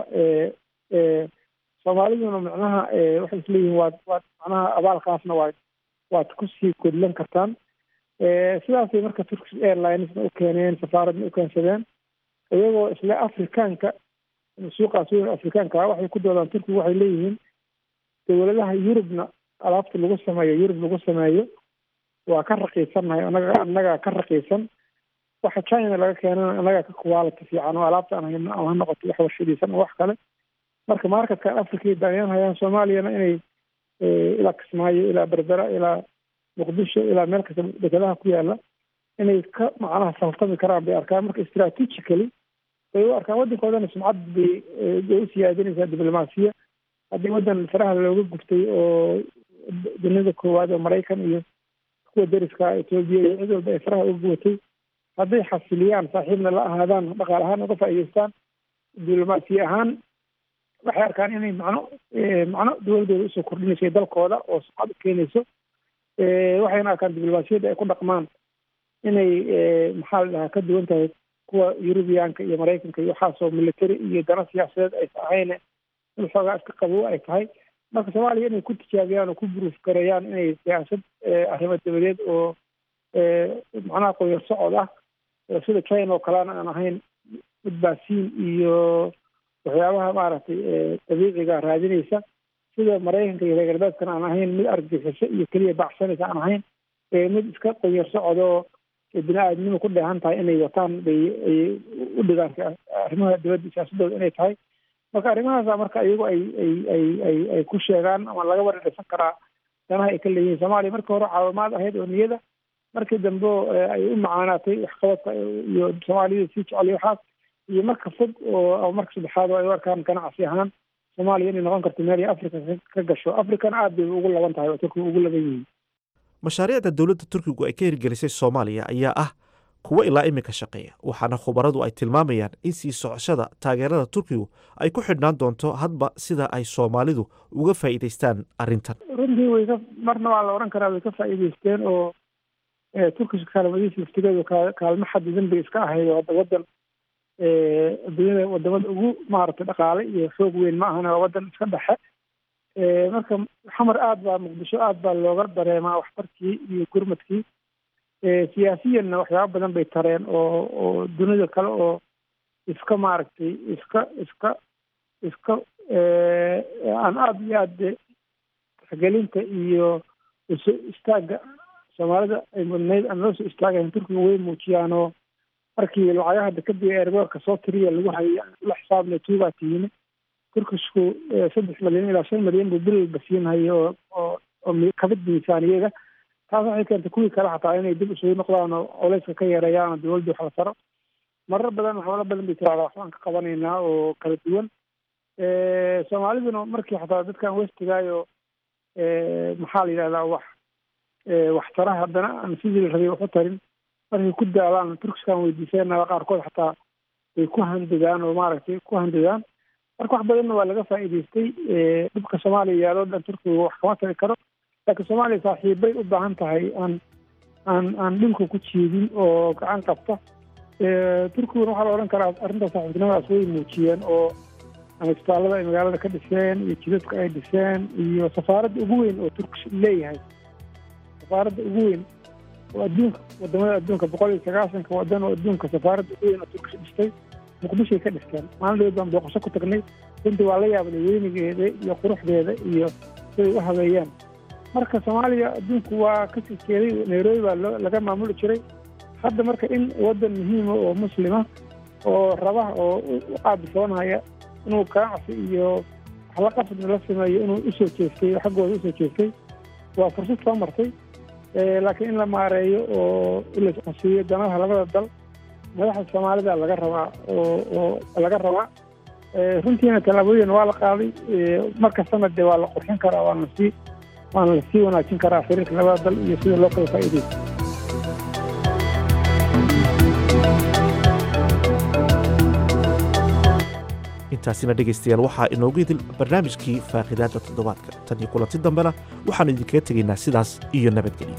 soomaaliduna macnaha waxay isleeyihiin waad waad macnaha abaalkaasna waad waad kusii godlan kartaan sidaasay marka turkish airlinesna u keeneen safaaradna u keensadeen iyagoo isle afrikaanka suuqaas weyn afrikaanka waxay ku doodaan turkiga waxay leeyihiin dowladaha yurubna alaabta lagu sameeyo yurub lagu sameeyo waa ka raqiisannahay anaga annagaa ka raqiisan waxa china laga keenana annagaa ka quality fiican oo alaabta aan hayno ama ha noqoto wax warshadiisan oo wax kale marka markatkan africa daanyan hayaan soomaaliyana inay ilaa kismaayo ilaa berbera ilaa muqdisho ilaa meel kasta dekadaha ku yaala inay ka macnaha faltami karaan bay arkaan marka strategically bay u arkaan waddankoodana sumcad bay bay u siyaadinaysaa diblomaasiya haddii waddan faraha looga guftay oo dunida koowaad oo maraykan iyo kuwa dariska etoobiya iyo cid walba ay faraha uga gubatay hadday xasiliyaan saaxiibna la ahaadaan dhaqaal ahaan uga faa'iidaystaan diblomaasiya ahaan waxay arkaan inay macno macno dowladooda usoo kordhinayso dalkooda oo sumcad u keenayso waxayna arkaan diblomaasiyadda ay ku dhaqmaan inay maxaa la dhahaa ka duwan tahay kuwa yurubiyaanka iyo maraykanka iyo waxaasoo military iyo dana siyaasadeed aysa ahayne in xoogaa iska qabow ay tahay marka soomaaliya inay ku tijaabiyaan oo ku buruuf gareeyaan inay siyaasad arrimo dabadeed oo macnaha qoyar socod ah sida china oo kalena aan ahayn badbaasiin iyo waxyaabaha maaragtay dabiiciga raadinaysa sida maraykanka iyo reer galbeedkana aan ahayn mid argagixiso iyo keliya bacsanaysa aan ahayn mid iska qoyar socodoo bini aadnimo ku dheehan tahay inay wataan bay ay u dhigaan arrimaha dibadda siyaasadooda inay tahay marka arrimahaasa marka iyagu ay ay ay ay ay ku sheegaan ama laga waradhisan karaa danaha ay ka leeyihiin soomaaliya markii hore caawimaad ahayd oo niyada markii dambe ay u macaanaatay waxqabadka iyo soomaaliyada sii jeceliyo waxaas iyo marka fog oo ama marka saddexaad oo ay u arkaan ganacsi ahaan soomaaliya inay noqon karto meel ay africa ka gasho africana aad bay ugu laban tahay oo turkiga ugu laban yihiin mashaariicda dowladda turkigu ay ka hirgelisay soomaaliya ayaa ah kuwo ilaa iminka shaqeeya waxaana khubaradu ay tilmaamayaan in sii socoshada taageerada turkigu ay ku xidhnaan doonto hadba sida ay soomaalidu uga faa'iidaystaan arrintan runtii way ka marna waa la odhan karaa way ka faa'iidaysteen oo turkish kaalmadiisa laftigeedu kaalmo xadidan bay iska ahayd oo hadda waddan adduunyada wadamada ugu maaragtay dhaqaale iyo xoog weyn ma ahana waa waddan iska dhexe marka xamar aada baa muqdisho aada baa looga dareemaa waxtarkii iyo gurmadkii siyaasiyanna waxyaaba badan bay tareen oo oo dunida kale oo iska maaragtay iska iska iska aan aada iyo aada tixgelinta iyo usoo istaagga soomaalida ay mudnayd aan loo soo istaagayn turkiga way muujiyaan oo markii lacagaha dekadii eerboorka soo tiriya lagu hayay la xisaabna tuubaa tiyimi turkishku saddex milyan ilaa shan milyan buu bil walba siinhayo oo oo oo kabid miisaaniyada taas waxay keentay kuwii kale xataa inay dib isugu noqdaan oo culeyska ka yareeyaan oo dawladda wax la taro marar badan waxyaalo badan bay tiraada waxbaan ka qabanaynaa oo kala duwan soomaaliduna markii xataa dadkan westigaayo maxaa la yidhahdaa wax waxtara haddana aan sidii la rabay wax u tarin markay ku daalaan turkiskan weydiiseenaa qaarkood xataa way ku handadaan oo maaragtay ku handadaan marka wax badanna waa laga faa'iidaystay dhibka soomaaliya yaaloo dhan turkiga wax kama tari karo laakiin soomaaliya saaxiibbay u baahan tahay aan aan aan dhulka ku jiidin oo gacan qabta turkiguna waxaa la odhan karaa arrinta saaxiibtinimadaas way muujiyeen oo isbitaallada ay magaalada ka dhiseen iyo jidadka ay dhiseen iyo safaaradda ugu weyn oo turkish leeyahay safaaradda ugu weyn oo adduunka wadamada adduunka boqol iyo sagaasanka wadan oo adduunka safaaradda ugu weyn oo turkish dhistay muqdishoay ka dhisteen maalin dhaweed baan booqasho ku tagnay runtii waa la yaabnay weynigeeda iyo quruxdeeda iyo siday u habeeyeen marka soomaaliya adduunku waa ka sii jeeday nairobi baa loo laga maamuli jiray hadda marka in wadan muhiima oo muslima oo raba oo u qaabisoonaya inuu ganacsi iyo waxla qasdna la sameeyo inuu usoo jeestay oo xaggooda usoo jeestay waa fursad soo martay laakiin in la maareeyo oo ilasqasiiyo danaha labada dal madaxda soomaalida laga rabaa oo oo laga rabaa runtiina tallaabooyin waa la qaaday markastana dee waa la qurxin karaa waana sii waana lasii wanaajin karaa xiriirka labada dal iyo sida loo kala faa'iidaysto intaasina dhegaystayaal waxaa inoogu idil barnaamijkii faaqidaadda toddobaadka tan iyo kulanti dambena waxaannu idinkaga tegaynaa sidaas iyo nabadgelyo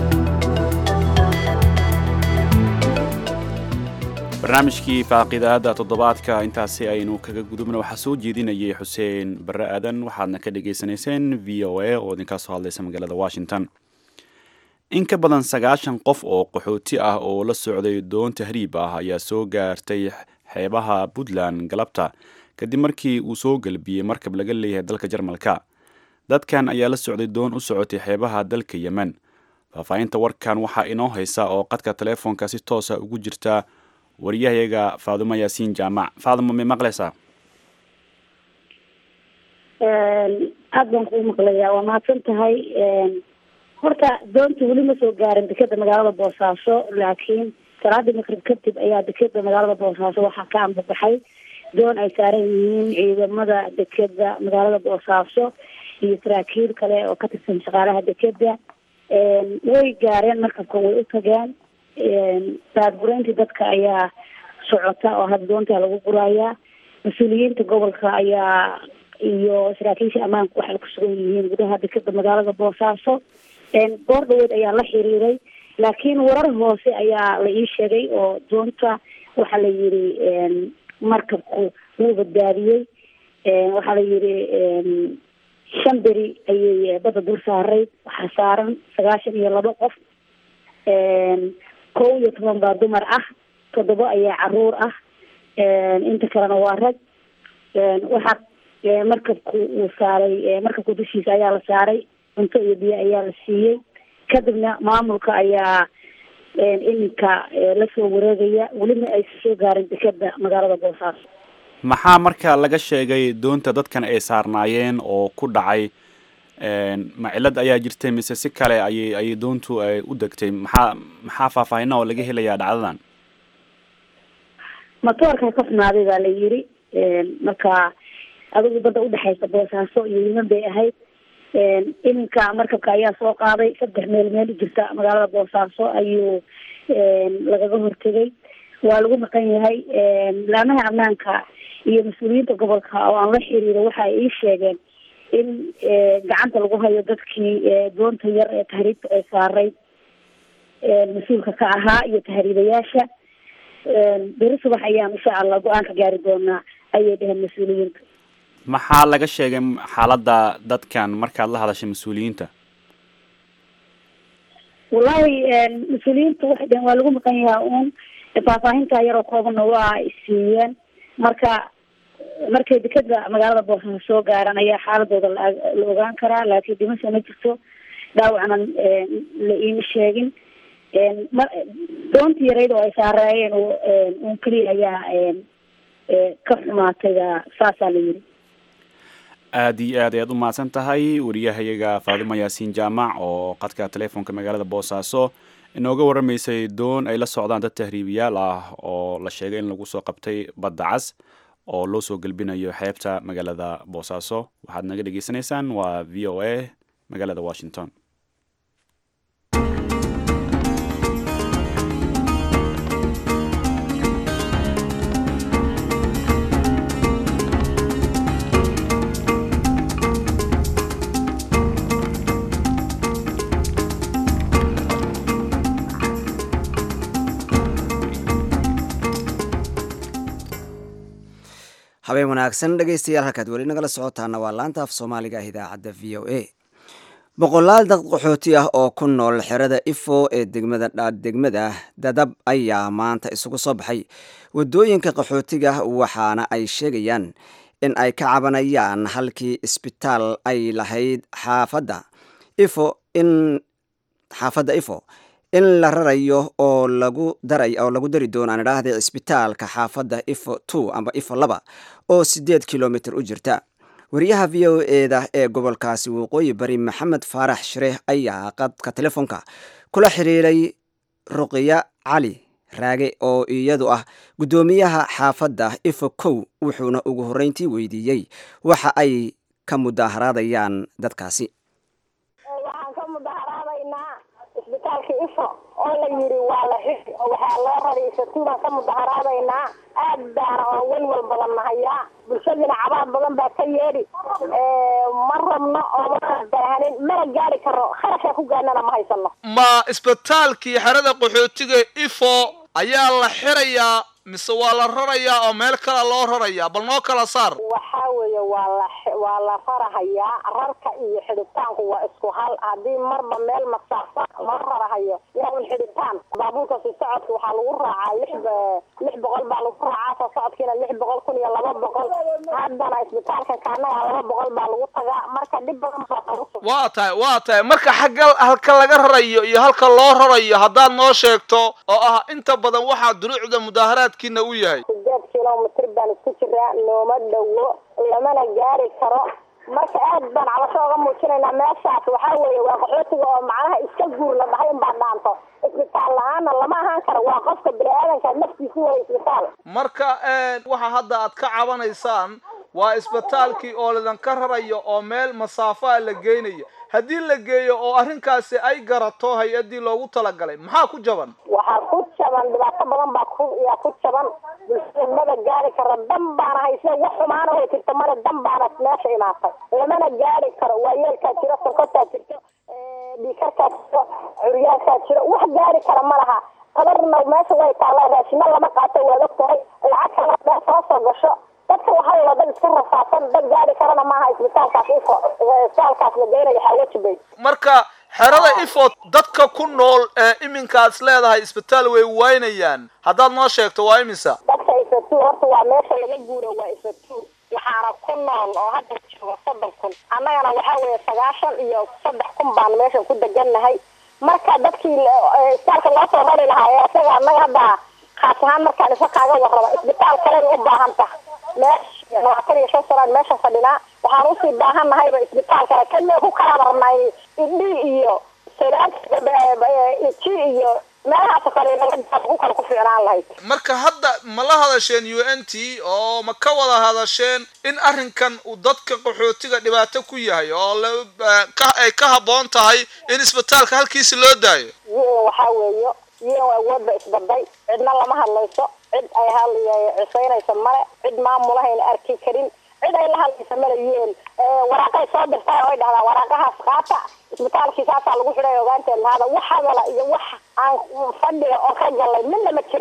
barnaamijkii faaqidaada toddobaadka intaasi aynu kaga gudubna waxaa soo jeedinayay xuseen barre aadan waxaadna ka dhagaysanayseen v o a oo idinkaa soo hadlaysa magaalada washington in ka badan sagaashan qof oo qaxooti ah oo la socday doon tahriib ah ayaa soo gaartay xeebaha puntland galabta kadib markii uu soo gelbiyey markab laga leeyahay dalka jarmalka dadkan ayaa la socday doon u socotay xeebaha dalka yemen faahfaahinta warkan waxaa inoo haysa oo qadka teleefoonka si toosa ugu jirta wariyahayaga faadumo yaasiin jaamac faadumo may maqlaysaa aad baan kuu maqlayaa waa mahadsan tahay horta doonta weli ma soo gaarin dekeda magaalada boosaaso laakiin salaadii makrib kadib ayaa dekeda magaalada boosaaso waxaa ka ambabaxay doon ay saaran yihiin ciidamada dekeda magaalada boosaaso iyo saraakiil kale oo ka tirsan shaqaalaha dekeda way gaareen markabka way u tageen daadgureyntii dadka ayaa socota oo hadda doontaa lagu gurayaa mas-uuliyiinta gobolka ayaa iyo saraakiisha ammaanku waxay ku sugan yihiin gudaha dekeda magaalada boosaaso goor dhaweed ayaa la xiriiray laakiin warar hoose ayaa la ii sheegay oo doonta waxaa la yiri markabku wuu badbaadiyey waxaa la yiri shan beri ayay badda dul saaray waxaa saaran sagaashan iyo labo qof kow iyo toban baa dumar ah toddoba ayaa caruur ah inta kalena waa rag waxaa markabku uu saaray markabku dushiisa ayaa la saaray cunto iyo biyo ayaa la siiyey kadibna maamulka ayaa iminka lasoo wareegaya welina aysa soo gaarin dekeda magaalada boosaaso maxaa marka laga sheegay doonta dadkan ay saarnaayeen oo ku dhacay ma cilad ayaa jirtay mise si kale ayay ayay doontu ay u degtay maxaa maxaa faahfaahina oo laga helayaa dhacdadan matoorka ka xumaaday baa la yiri marka adigu badda udhexaysa boosaaso iyo yeman bay ahayd iminka markabka ayaa soo qaaday saddex meel meel jirta magaalada boosaaso ayuu lagaga hortegay waa lagu maqan yahay laamaha ammaanka iyo mas-uuliyiinta gobolka oo aan la xiriiro waxa ay ii sheegeen in gacanta lagu hayo dadkii doonta yar ee tahriibta ay saaray mas-uulka ka ahaa iyo tahriibayaasha beri subax ayaan insha allah go-aan ka gaari doonaa ayay dheheen mas-uuliyiinta maxaa laga sheegay xaaladda dadkan markaad la hadashay mas-uuliyiinta wallahi mas-uuliyiinta waxay dhaheen waa lagu maqan yahaa uun faahfaahinta yaroo koobanna waa siiyeen marka markay dekeda magaalada boosaaso soo gaaran ayaa xaaladooda la la ogaan karaa laakiin dhimasha ma jirto dhaawacna la iima sheegin ma doontii yarayd oo ay saareeyeen un keliya ayaa ka xumaatayba saasaa la yiri aada iyo aad ayaad u mahadsan tahay wariyahayaga faadimo yaasiin jaamac oo qadka telefoonka magaalada boosaaso inooga waramaysay doon ay la socdaan dad tahriibiyaal ah oo la sheegay in lagu soo qabtay badda cas oo loo soo gelbinayo xeebta magaalada boosaaso waxaad naga dhegeysaneysaan waa v o a magaalada washington habeen wanaagsan dhegeystayaal halkaad weli nagala socotaana waa laanta af soomaaliga ah idaacadda v o a boqolaal dad qaxooti ah oo ku nool xerada ifo ee degmada degmada dadab ayaa maanta isugu soo baxay wadooyinka qaxootiga waxaana ay sheegayaan in ay ka cabanayaan halkii isbitaal ay lahayd xaafadda ifo in xaafadda ifo in la rarayo oo lagu daray oo lagu dari doono aan idhaahday cisbitaalka xaafadda ifo two amba ifo laba oo siddeed kilomitr u jirta wariyaha v o eda ee gobolkaasi waqooyi bari maxamed faarax shareeh ayaa qadka telefoonka kula xiriiray ruqiya cali raage oo iyadu ah guddoomiyaha xaafadda ifo kow wuxuuna ugu horreyntii weydiiyey waxa ay ka mudaharaadayaan dadkaasi isbitaalka ifo oo la yiri waa la xiri oo waxaa loo raray isatuubaan ka mudaharaadaynaa aad baana oo welwel badan nahayaa bulshadina cabaad badan baa ka yeedhi ma rabno oo mana baahanin mana gaari karo kharashkaa ku gaadnana ma haysano ma isbitaalkii xerada qaxootiga ifo ayaa la xirayaa mise waa la rarayaa oo meel kale loo rarayaa bal noo kala saar waxaa weeye waa la waa la rarahayaa rarka iyo xidhitaanku waa isku hal haddii marba meel masaafa loo rarahayo yaa xidhitaan baabuurka si socodka waxaa lagu raacaa lix lix boqol baa lagu raacaa soo socodkiina lix boqol kun iyo laba boqol haddana isbitaalkan kaanaga laba boqol baa lagu tagaa marka dhib badan baa lagu waa tahay waa tahay marka xagga halka laga rarayo iyo halka loo rarayo haddaad noo sheegto oo ah inta badan waxaa duruucda mudaaharaadkiina u yahay sideed kilomitr baan isku jiraa nooma dhowo lamana gaari karo marka aad baan cabasho oga muujinaynaa meeshaas waxaa weeye waa qaxootiga oo macnaha iska guur la dhahay in baa dhaanto isbitaal la-aana lama ahaan karo waa qofka bini-aadanka naftiisi waya isbitaal marka waxa hadda aad ka cabanaysaan waa isbitaalkii oo ladanka rarayo oo meel masaafaa la geynayo haddii la geeyo oo arrinkaasi ay garato hay-addii loogu talagalay maxaa ku jaban waxaa ku jaban dhibaato badan baa ku yaa ku jaban bulshada maba gaari karo dan baana hayse wax xumaana way jirta male dan baana meesha imaatay lamana gaari karo waa yeelkaa jiro sonkortaa jirto dhiikarkaa jiro curyaankaa jiro wax gaari kara ma laha qadarna meesha way taallaa raashino lama qaato waad og tahay lacag kala dheer soo soo gasho dadka waxaa waa dad iska rafaadsan dad gaari karana maaha isbitaalkaas ifo isbitaalkaas la geynayo xawajibay marka xerada ifo dadka ku nool ee iminkaas leedahay isbitaal way waynayaan haddaad noo sheegto waa imisa dadka isatu horta waa meesha laga guuro waa isatu waxaana ku nool oo hadda jooga soddon kun annagana waxaa weeye sagaashan iyo saddex kun baan meeshan ku degannahay marka dadkii isbitaalka loo soo rari lahaa ee isaga annaga hadda khaas ahaan markaan isa kaaga warraba isbitaal kalena u baahan taha meesha labaatan iyo shan sanaan meesha fadhinaa waxaan usii baahan nahayba isbitaal kale kan ku kala rabnay idhi iyo ji iyo meelahaasoo kale ku kale ku fiicnaan lahayd marka hadda ma la hadasheen u n t oo ma ka wada hadasheen in arrinkan uu dadka qaxootiga dhibaato ku yahay oo ay ka habboon tahay in isbitaalka halkiisi loo daayo waxaa weeyo iyan awoodba isbaday cidna lama hadlayso cid ay hal cisaynaysa male cid maamulahayna arki karin cid ay la hadlaysa male un waraaqay soo dirtay oo ay dhahdaa waraaqahaas qaata isbitaalkii saasaa lagu xidhay ogaanteed lahada wax hadala iyo wax aan fadhiga oo ka galay midna ma jiraan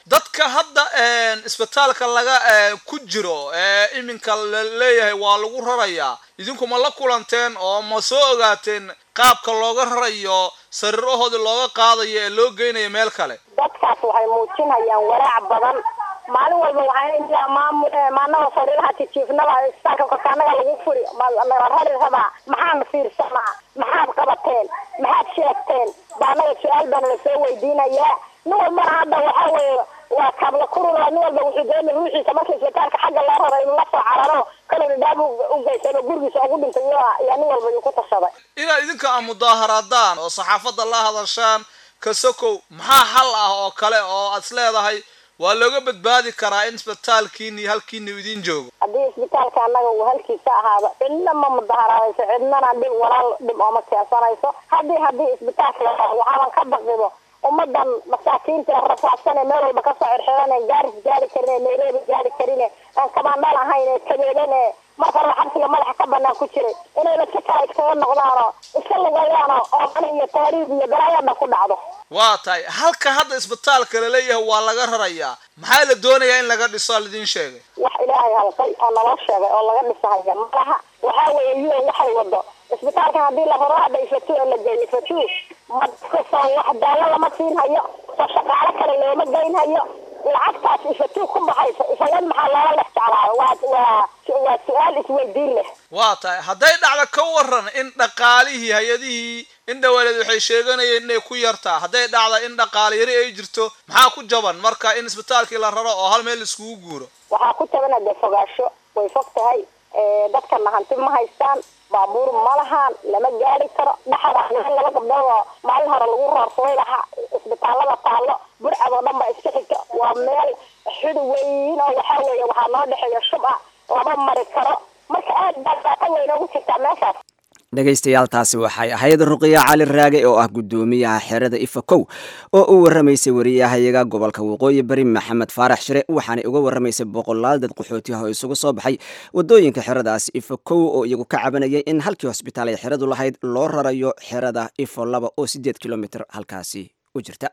dadka hadda isbitaalka laga ku jiro ee iminka la leeyahay waa lagu rarayaa idinku ma la kulanteen oo ma soo ogaateen qaabka looga rarayo sariirahoodii looga qaadayo ee loo geynayo meel kale dadkaas waxay muujinayaan walaac badan maalin walba waxaa maanada sariiraha tijiifnada isbitaalka korkaanaga lagu furi nala rari rabaa maxaan fiirsanaa maxaad qabateen maxaad sheegteen baanaga su-aal baana lasoo weydiinayaa nin walbana hadda waxa weeye waa kaabla kurula nin walba wuxuu doona ruuxiisa marka isbitaalka xagga loo raro inuu la soo cararo kalona dhaab u geysan oo gurigiisa ugu dhintay yaa nin walba ku tashaday inaad idinka a mudaaharaadaan oo saxaafadda la hadashaan kasokow maxaa xal ah oo kale oo aad is leedahay waa looga badbaadi karaa in isbitaalkiini halkiini idin joogo haddii isbitaalka annaga uu halkiisa ahaado cidna ma mudaharaadayso cidnana dhib walaal dhib ooma keensanayso haddii haddii isbitaalka la waxaaban ka baqibo ummadan masaakiinta rafaadsan ee meel walba kasoo xirxiran ee gaaris gaari karin ee nairobi gaari karin ee aan kabaandhal ahayn ee kabeelan ee marka hore xabsiga madaxa ka banaan ku jiray inayna si kale iskaga noqdaano iska lugayaano oo qani iyo taariikh iyo galaayadha ku dhacdo waa tahay halka hadda isbitaalka laleeyahay waa laga rarayaa maxaa la doonayaa in laga dhiso lidin sheegay wax ilaahay halqay oo naloo sheegay oo laga dhisahaya malaha waxaa weeye un waxay wado isbitaalkan haddii la raro hadda ifatu ee la geeyo ifatu ma dadkasoo wax daawo lama siin hayo soo shaqaalo kale looma geyn hayo lacagtaas ifatu ku baxaysa isagan maxaa loola lex jeclaayo waa waa waa su-aal isweydiin leh waa tahay hadday dhacdo ka waran in dhaqaalihii hay-adihii in dhawaaleed waxay sheeganayeen inay ku yartaa hadday dhacda in dhaqaale yari ay jirto maxaa ku jaban marka in isbitaalkii la raro oo hal meel iskugu guuro waxaa ku jabana dee fogaasho way fog tahay dadkana hanti ma haystaan baabuur ma lahaan lama gaari karo dhexda laba gabdhood oo maalin hore lagu roorsaday lahaa isbitaalada taallo burcad oo dhan ba iska xigta waa meel xidi weyn oo waxaa weeye waxaa noo dhexeeya shub ah lama mari karo marka aad baa daata weyn ugu jirtaa meeshaas dhegaystayaal taasi waxay ahayd ruqiya cali raage oo ah guddoomiyaha xerada ifakow oo u warramaysay wariyahayaga gobolka waqooyi bari maxamed faarax shire waxaanay uga warramaysay boqolaal dad qaxootiha oo isugu soo baxay waddooyinka xeradaasi ifakow oo iyagu ka cabanayay in halkii hosbitaal ay xeradu lahayd loo rarayo xerada ifo laba oo siddeed kilomitr halkaasi u jirta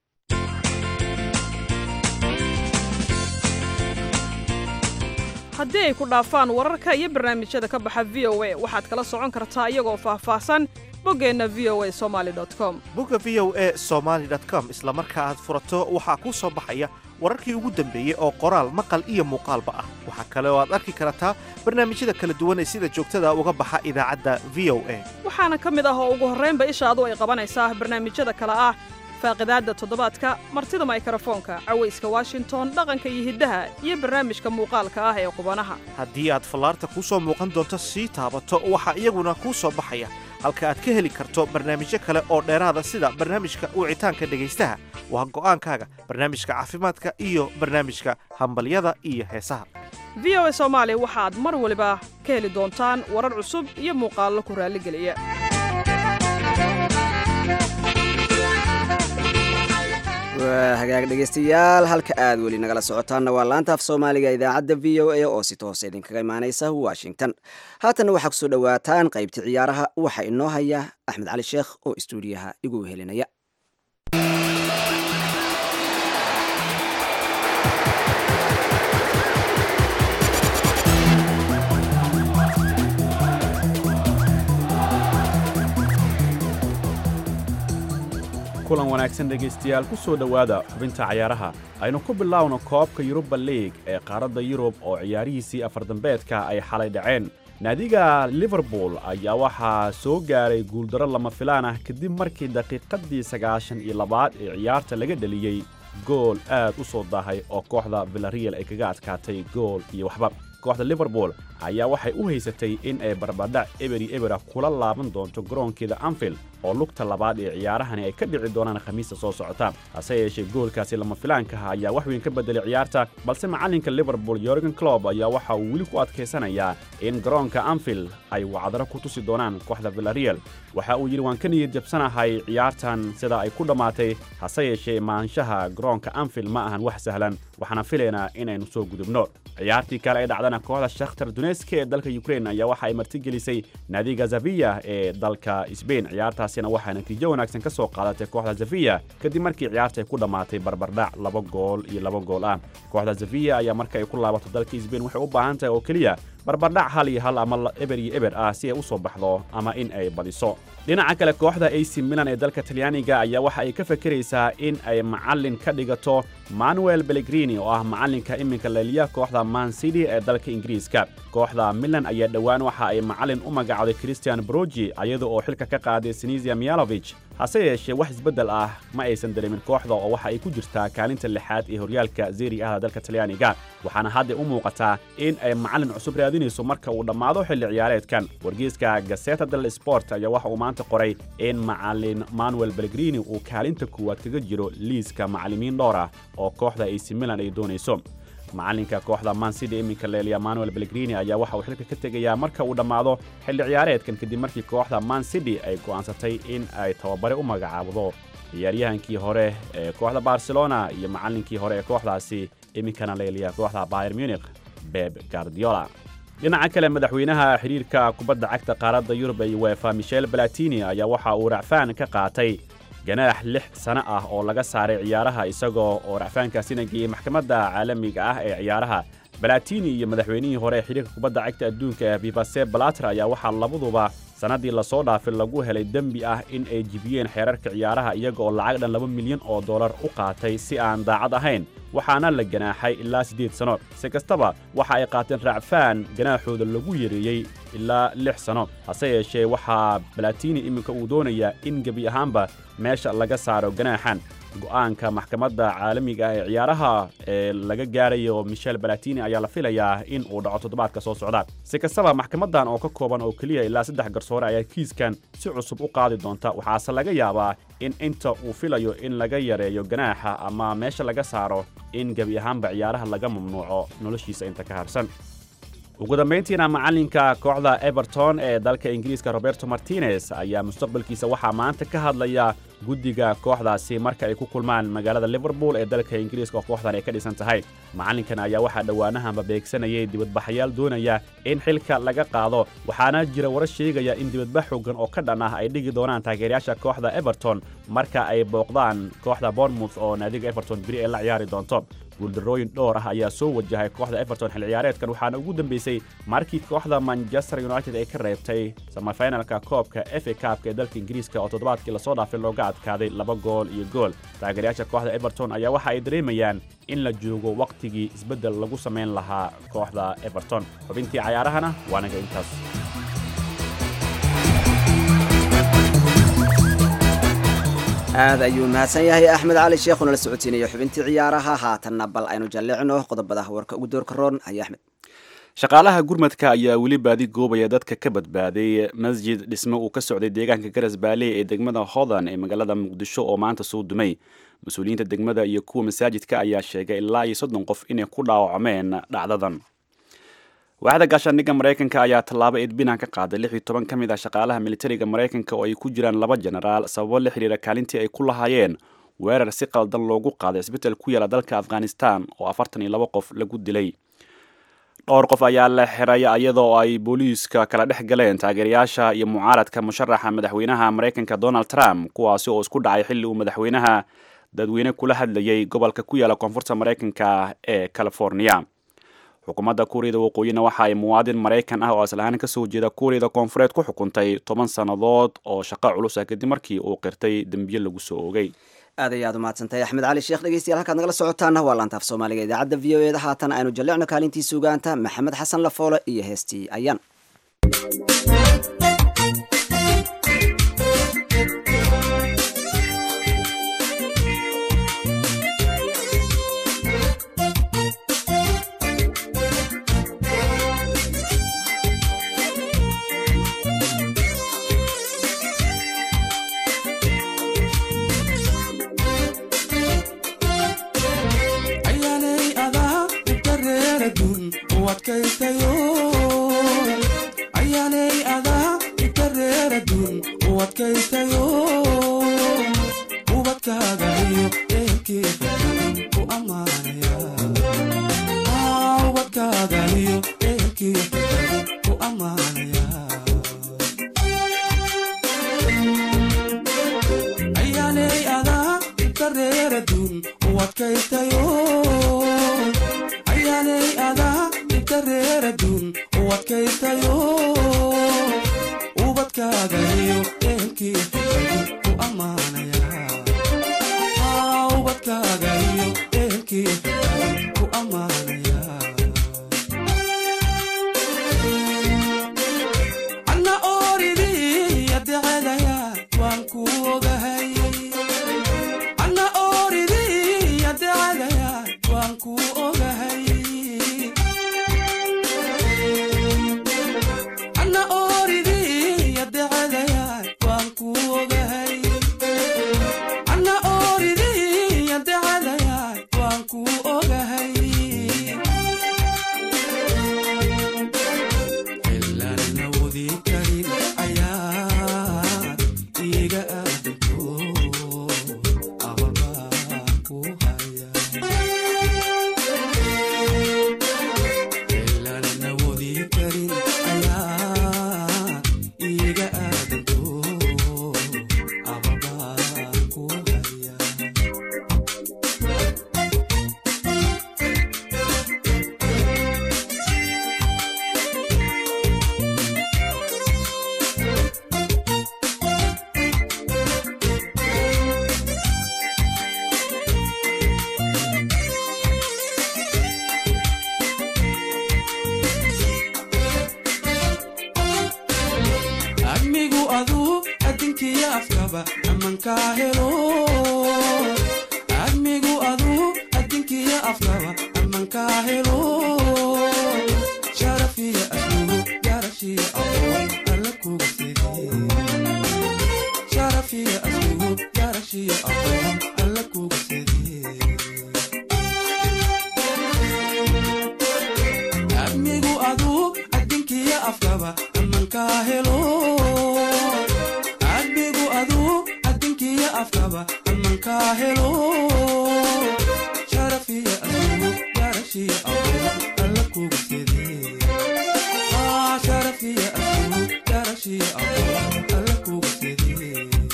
haddii ay ku dhaafaan wararka iyo barnaamijyada ka baxa v o a waxaad kala socon kartaa iyagoo faahfaahsan boggeenna v o a somali com bogga v o a somaali com isla marka aad furato waxaa kuu soo baxaya wararkii ugu dambeeyey oo qoraal maqal iyo muuqaalba ah waxaa kale oo aad arki kartaa barnaamijyada kala duwan ee sida joogtada uga baxa idaacadda v o a waxaana ka mid ah oo ugu horraynba ishaadu ay qabanaysaa barnaamijyada kale ah faaqidaadda toddobaadka martida maykrofoonka cawayska washington dhaqanka iyo hiddaha iyo barnaamijka muuqaalka ah ee qubanaha haddii aad fallaarta kuu soo muuqan doonto sii taabato waxaa iyaguna kuu soo baxaya halka aad ka heli karto barnaamijyo kale oo dheeraada sida barnaamijka wicitaanka dhegaystaha waa go'aankaaga barnaamijka caafimaadka iyo barnaamijka hambalyada iyo heesaha v o a soomaali waxaad mar waliba ka heli doontaan warar cusub iyo muuqaallo ku raalligeliya waa hagaag dhegaystayaal halka aad weli nagala socotaanna waa laanta af soomaaliga idaacadda v o a oo si toose idinkaga imaanaysa washington haatanna waxaa kusoo dhowaataan qaybtii ciyaaraha waxaa inoo haya axmed cali sheekh oo istuudiyaha igu helinaya kulan wanaagsan dhegaystayaal ku soo dhowaada xubinta cayaaraha aynu ku bilaawno koobka yuruba liig ee qaaradda yurub oo ciyaarihiisii afardambeedka ay xalay dhaceen naadiga liverpool ayaa waxaa soo gaaray guuldarro lama filaan ah kadib markii daqiiqaddii sagaashan iyo labaad ee ciyaarta laga dheliyey gool aad u soo daahay oo kooxda villarreal ay kaga adkaatay gool iyo waxba kooxda liverpool ayaa waxay u haysatay in ay barbadhac eberi ebera kula laaban doonto garoonkeeda anfield oo lugta labaad ee ciyaarahani ay ka dhici doonaan khamiista soo socota hase yeeshee goolkaasi lama filaankaha ayaa wax weyn ka beddelay ciyaarta balse macallinka liverpool yorgen clob ayaa waxa uu weli ku adkaysanayaa in garoonka anfield ay wacdaro ku tusi doonaan kooxda villarreal waxa uu yidhi waan ka niyad jabsanahay ciyaartan sida ay ku dhammaatay hase yeeshee maanshaha garoonka anfield ma ahan wax sahlan waxaana filaynaa inaynu soo gudubno ciyaartii kale ee dhacdana kooxda shakhtar duneska ee dalka ukraine ayaa waxa ay martigelisay naadiga zaviya ee dalka sbain ciyaartaasina waxaa natiijo wanaagsan ka soo qaadatay kooxda zaviya kadib markii ciyaarta ay ku dhammaatay barbardhac laba gool iyo laba gool ah kooxda zaviya ayaa marka ay ku laabato dalka sbain waxay u baahan tahay oo keliya barbardhac hal iyo hal ama eber iyo eber ah si ay u soo baxdo ama in ay badiso dhinaca kale kooxda ac milan ee dalka talyaaniga ayaa waxa ay ka fakeraysaa in ay macallin ka dhigato manuel belegrini oo ah macallinka iminka leeliya kooxda man city ee dalka ingiriiska kooxda milan ayaa dhowaan waxa ay macallin u magacawday christian brogi iyada oo xilka ka qaaday sinisia mialovich hase yeeshee wax isbeddel ah ma aysan dareemin kooxda oo waxa ay ku jirtaa kaalinta lixaad ee horyaalka zeri ahda dalka talyaaniga waxaana hadda u muuqataa in ay macallin cusub raadinayso marka uu dhammaado xilli ciyaareedkan wargeyska gaseta del sport ayaa waxa uu maanta qoray in macallin manuel belegrini uu kaalinta koowaad kaga jiro liiska macallimiin dhowr ah oo kooxda ac milan ay doonayso macallinka kooxda man city iminka leeliya manuel belegrini ayaa waxa uu xilka ka tegayaa marka uu dhammaado xilli ciyaareedkan kadib markii kooxda man city ay go'aansatay in ay tababare u magacaabdo ciyaaryahankii hore ee kooxda barcelona iyo macallinkii hore ee kooxdaasi iminkana leeliya kooxda bayer munich beb guardiola dhinaca kale madaxweynaha xidhiirka kubadda cagta qaaradda yurub ee uefa michel balatini ayaa waxa uu racfaan ka qaatay ganaax lix sano ah oo laga saaray ciyaaraha isagoo oo racfaankaasina geeyey maxkamadda caalamiga ah ee ciyaaraha balatini iyo madaxweynihii hore ee xidhiirka kubadda cagta adduunka ee vivase balater ayaa waxaa labaduba sannaddii lasoo dhaafay lagu helay dembi ah in ay jibiyeen xeerarka ciyaaraha iyaga oo lacag dhan laba milyan oo dollar u qaatay si aan daacad ahayn waxaana la ganaaxay ilaa siddeed sano si kastaba waxa ay qaateen raacfaan ganaaxooda lagu yareeyey ilaa lix sano hase yeeshee waxaa balatini iminka uu doonayaa in gebi ahaanba meesha laga saaro ganaaxan go'aanka maxkamadda caalamiga ah ee ciyaaraha ee laga gaarayo michel balatini ayaa la filayaa in uu dhaco toddobaadka soo socda si kastaba maxkamaddan oo ka kooban oo keliya ilaa saddex garsoore ayaa kiiskan si cusub u qaadi doonta waxaase laga yaabaa in inta uu filayo in laga yareeyo ganaaxa ama meesha laga saaro in gebi ahaanba ciyaaraha laga mamnuuco noloshiisa inta ka harsan ugu dambayntiina macallinka kooxda everton ee dalka ingiriiska roberto martinez ayaa mustaqbalkiisa waxaa maanta ka hadlaya guddiga kooxdaasi marka ay ku kulmaan magaalada liverpool ee dalka ingiriiska oo kooxdan ay ka dhisan tahay macallinkan ayaa waxaa dhowaanahanba beegsanayay dibadbaxayaal doonaya in xilka laga qaado waxaana jira warar sheegaya in dibadbax xoogan oo ka dhan ah ay dhigi doonaan taageerayaasha kooxda everton marka ay booqdaan kooxda bournemouth oo naadiga everton beri ay la ciyaari doonto guuldarrooyin dhowr ah ayaa soo wajahay kooxda everton xil ciyaareedkan waxaana ugu dambeysay markii kooxda manchester united ay ka reebtay samafinalka koobka f a kaabka ee dalka ingiriiska oo toddobaadkii lasoo dhaafay looga adkaaday laba gool iyo gool taageerayaasha kooxda everton ayaa waxa ay dareemayaan in la joogo wakhtigii isbeddel lagu samayn lahaa kooxda everton xubintii cayaarahana waa naga intaas aad ayuu mahadsan yahay axmed cali sheekhuna la socotiinaya xubintii ciyaaraha haatanna bal aynu jalleecno qodobada warka ugu doorka roon haya axmed shaqaalaha gurmadka ayaa weli baadi goobaya dadka ka badbaaday masjid dhisme uu ka socday deegaanka garas baale ee degmada hodan ee magaalada muqdisho oo maanta soo dumay mas-uuliyiinta degmada iyo kuwa masaajidka ayaa sheegay ilaa iyo soddon qof inay ku dhaawacmeen dhacdadan waaxda gaashaandhigga maraykanka ayaa tallaabo edbinaan ka qaaday lix iyo toban ka mid ah shaqaalaha militariga maraykanka oo ay ku jiraan laba jenaraal sababo la xidhiira kaalintii ay ku lahaayeen weerar si qaldan loogu qaaday isbetel ku yaala dalka afghanistan oo afartan iyo laba qof lagu dilay dhowr qof ayaa la xiray iyadoo ay booliiska kala dhex galeen taageerayaasha iyo mucaaradka musharaxa madaxweynaha maraykanka donald trump kuwaasi oo isku dhacay xilli uu madaxweynaha dadweyne kula hadlayay gobolka ku yaala koonfurta maraykanka ee california xukuumadda kuuriyada waqooyina waxa ay muwaadin maraykan ah oo aslahaan ka soo jeeda kuuriyada koonfureed ku xukuntay toban sannadood oo shaqo culus ah kadib markii uu qirtay dembiye lagu soo ogay aad ay aad umahadsantahay axmed cali sheekh dhegeystayaal halkaad nagala socotaana waa laantaaf soomaaliga idaacadda v o eeda haatan aynu jallicno kaalintii sugaanta maxamed xasan lafoole iyo heestii ayaan ubadkaaga ubadkaaga iyo ehelkiyo fikadu ku ammaanaya ayaanay adaa inta reeraduun u adkaystayo ayaanay adaa inta reeraduun u adkaystayo ubadkaaga iyo ehelkiyo fikadu ku ammaanaya Aa, ubadkaaga iyo ehelkiyo fikadu ku ammaanaya anna ooridii adecadaya waan ku ogahay anna ooridii adecadaya waan ku ogahay anna ooridii adecadaya waan ku ogahay anna ooridii adecadaya waan ku ogahay ilaan awoodi karin ayaa iga aadanto ababaa ku haya ilaan awoodi karin ayaa iga aadanto ababaa ku haya amigu aduu adinkiyo afkaba amankaa helo amigu aduu adinkiyo afkaba amankaa helo sharafiya aslugu garashiya aqoon alla kuga sidi sharafiya aslugu garashiya aqoon alla kuga sidi amigu aduu adinkiyo afkaba amankaa helo amigu aduu adinkiyo afkaba amankaa helo sharafiya aslugu garashiya aqoon alla kuga sidi Ah, sharafiya aslugu garashiya aqoon alla kuga sidi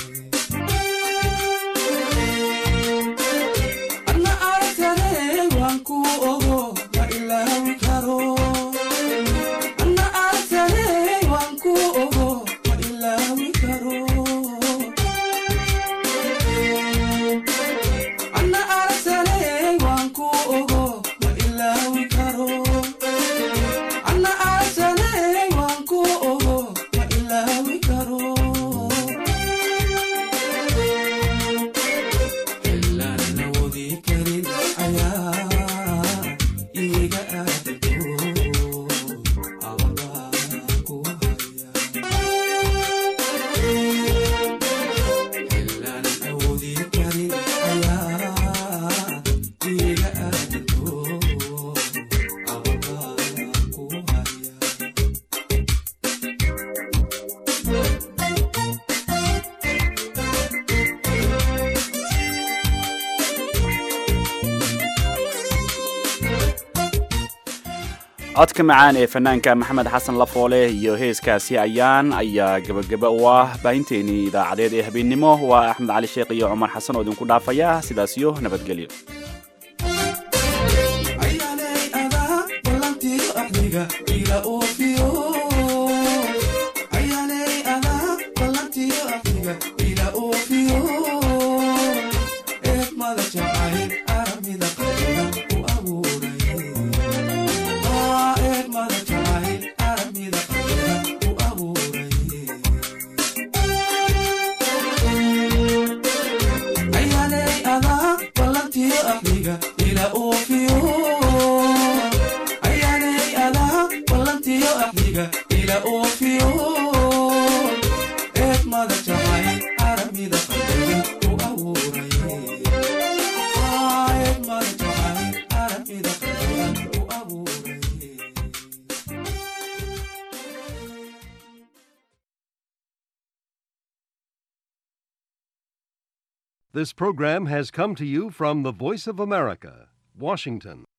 anna aragtane waan ku ogo ma ilaawi karo anna aragtane waan ku ogo ma ilaawi karo anna aragtane waan ku ogo ma ilaawi karo anna aragtane waan ku ogo ma ilaawi karo ilaan awoodi karin ayaa iga aadanto ababaa ku haya ilaan awoodi karin ayaa iga aadanto ababaa ku haya codka macaan ee fanaanka maxamed xasan lafoole iyo heeskaasi ayaan ayaa gebagaba u ah baahinteenii idaacadeed ee habeennimo waa axmed cali sheekh iyo cumar xasan oo idinku dhaafaya sidaas iyo nabadgelyo ayaanay adaa ballantiyo axdiga ila oofiyo ayaanay adaa ballantiyo axdiga ila oofiyo eegmada jacayl aramida qalbiga u abuuray Aa, eegmada jacayl aramida qalbiga u abuuray ayaanay adaa ballantiyo axdiga ila oofiyo ayaanay adaa ballantiyo axdiga ila oofiyo eegmada jacayl aramida qalbiga u abuuray Aa, eegmada jacayl aramida qalbiga u abuuray This program has come to you from the Voice of America, Washington.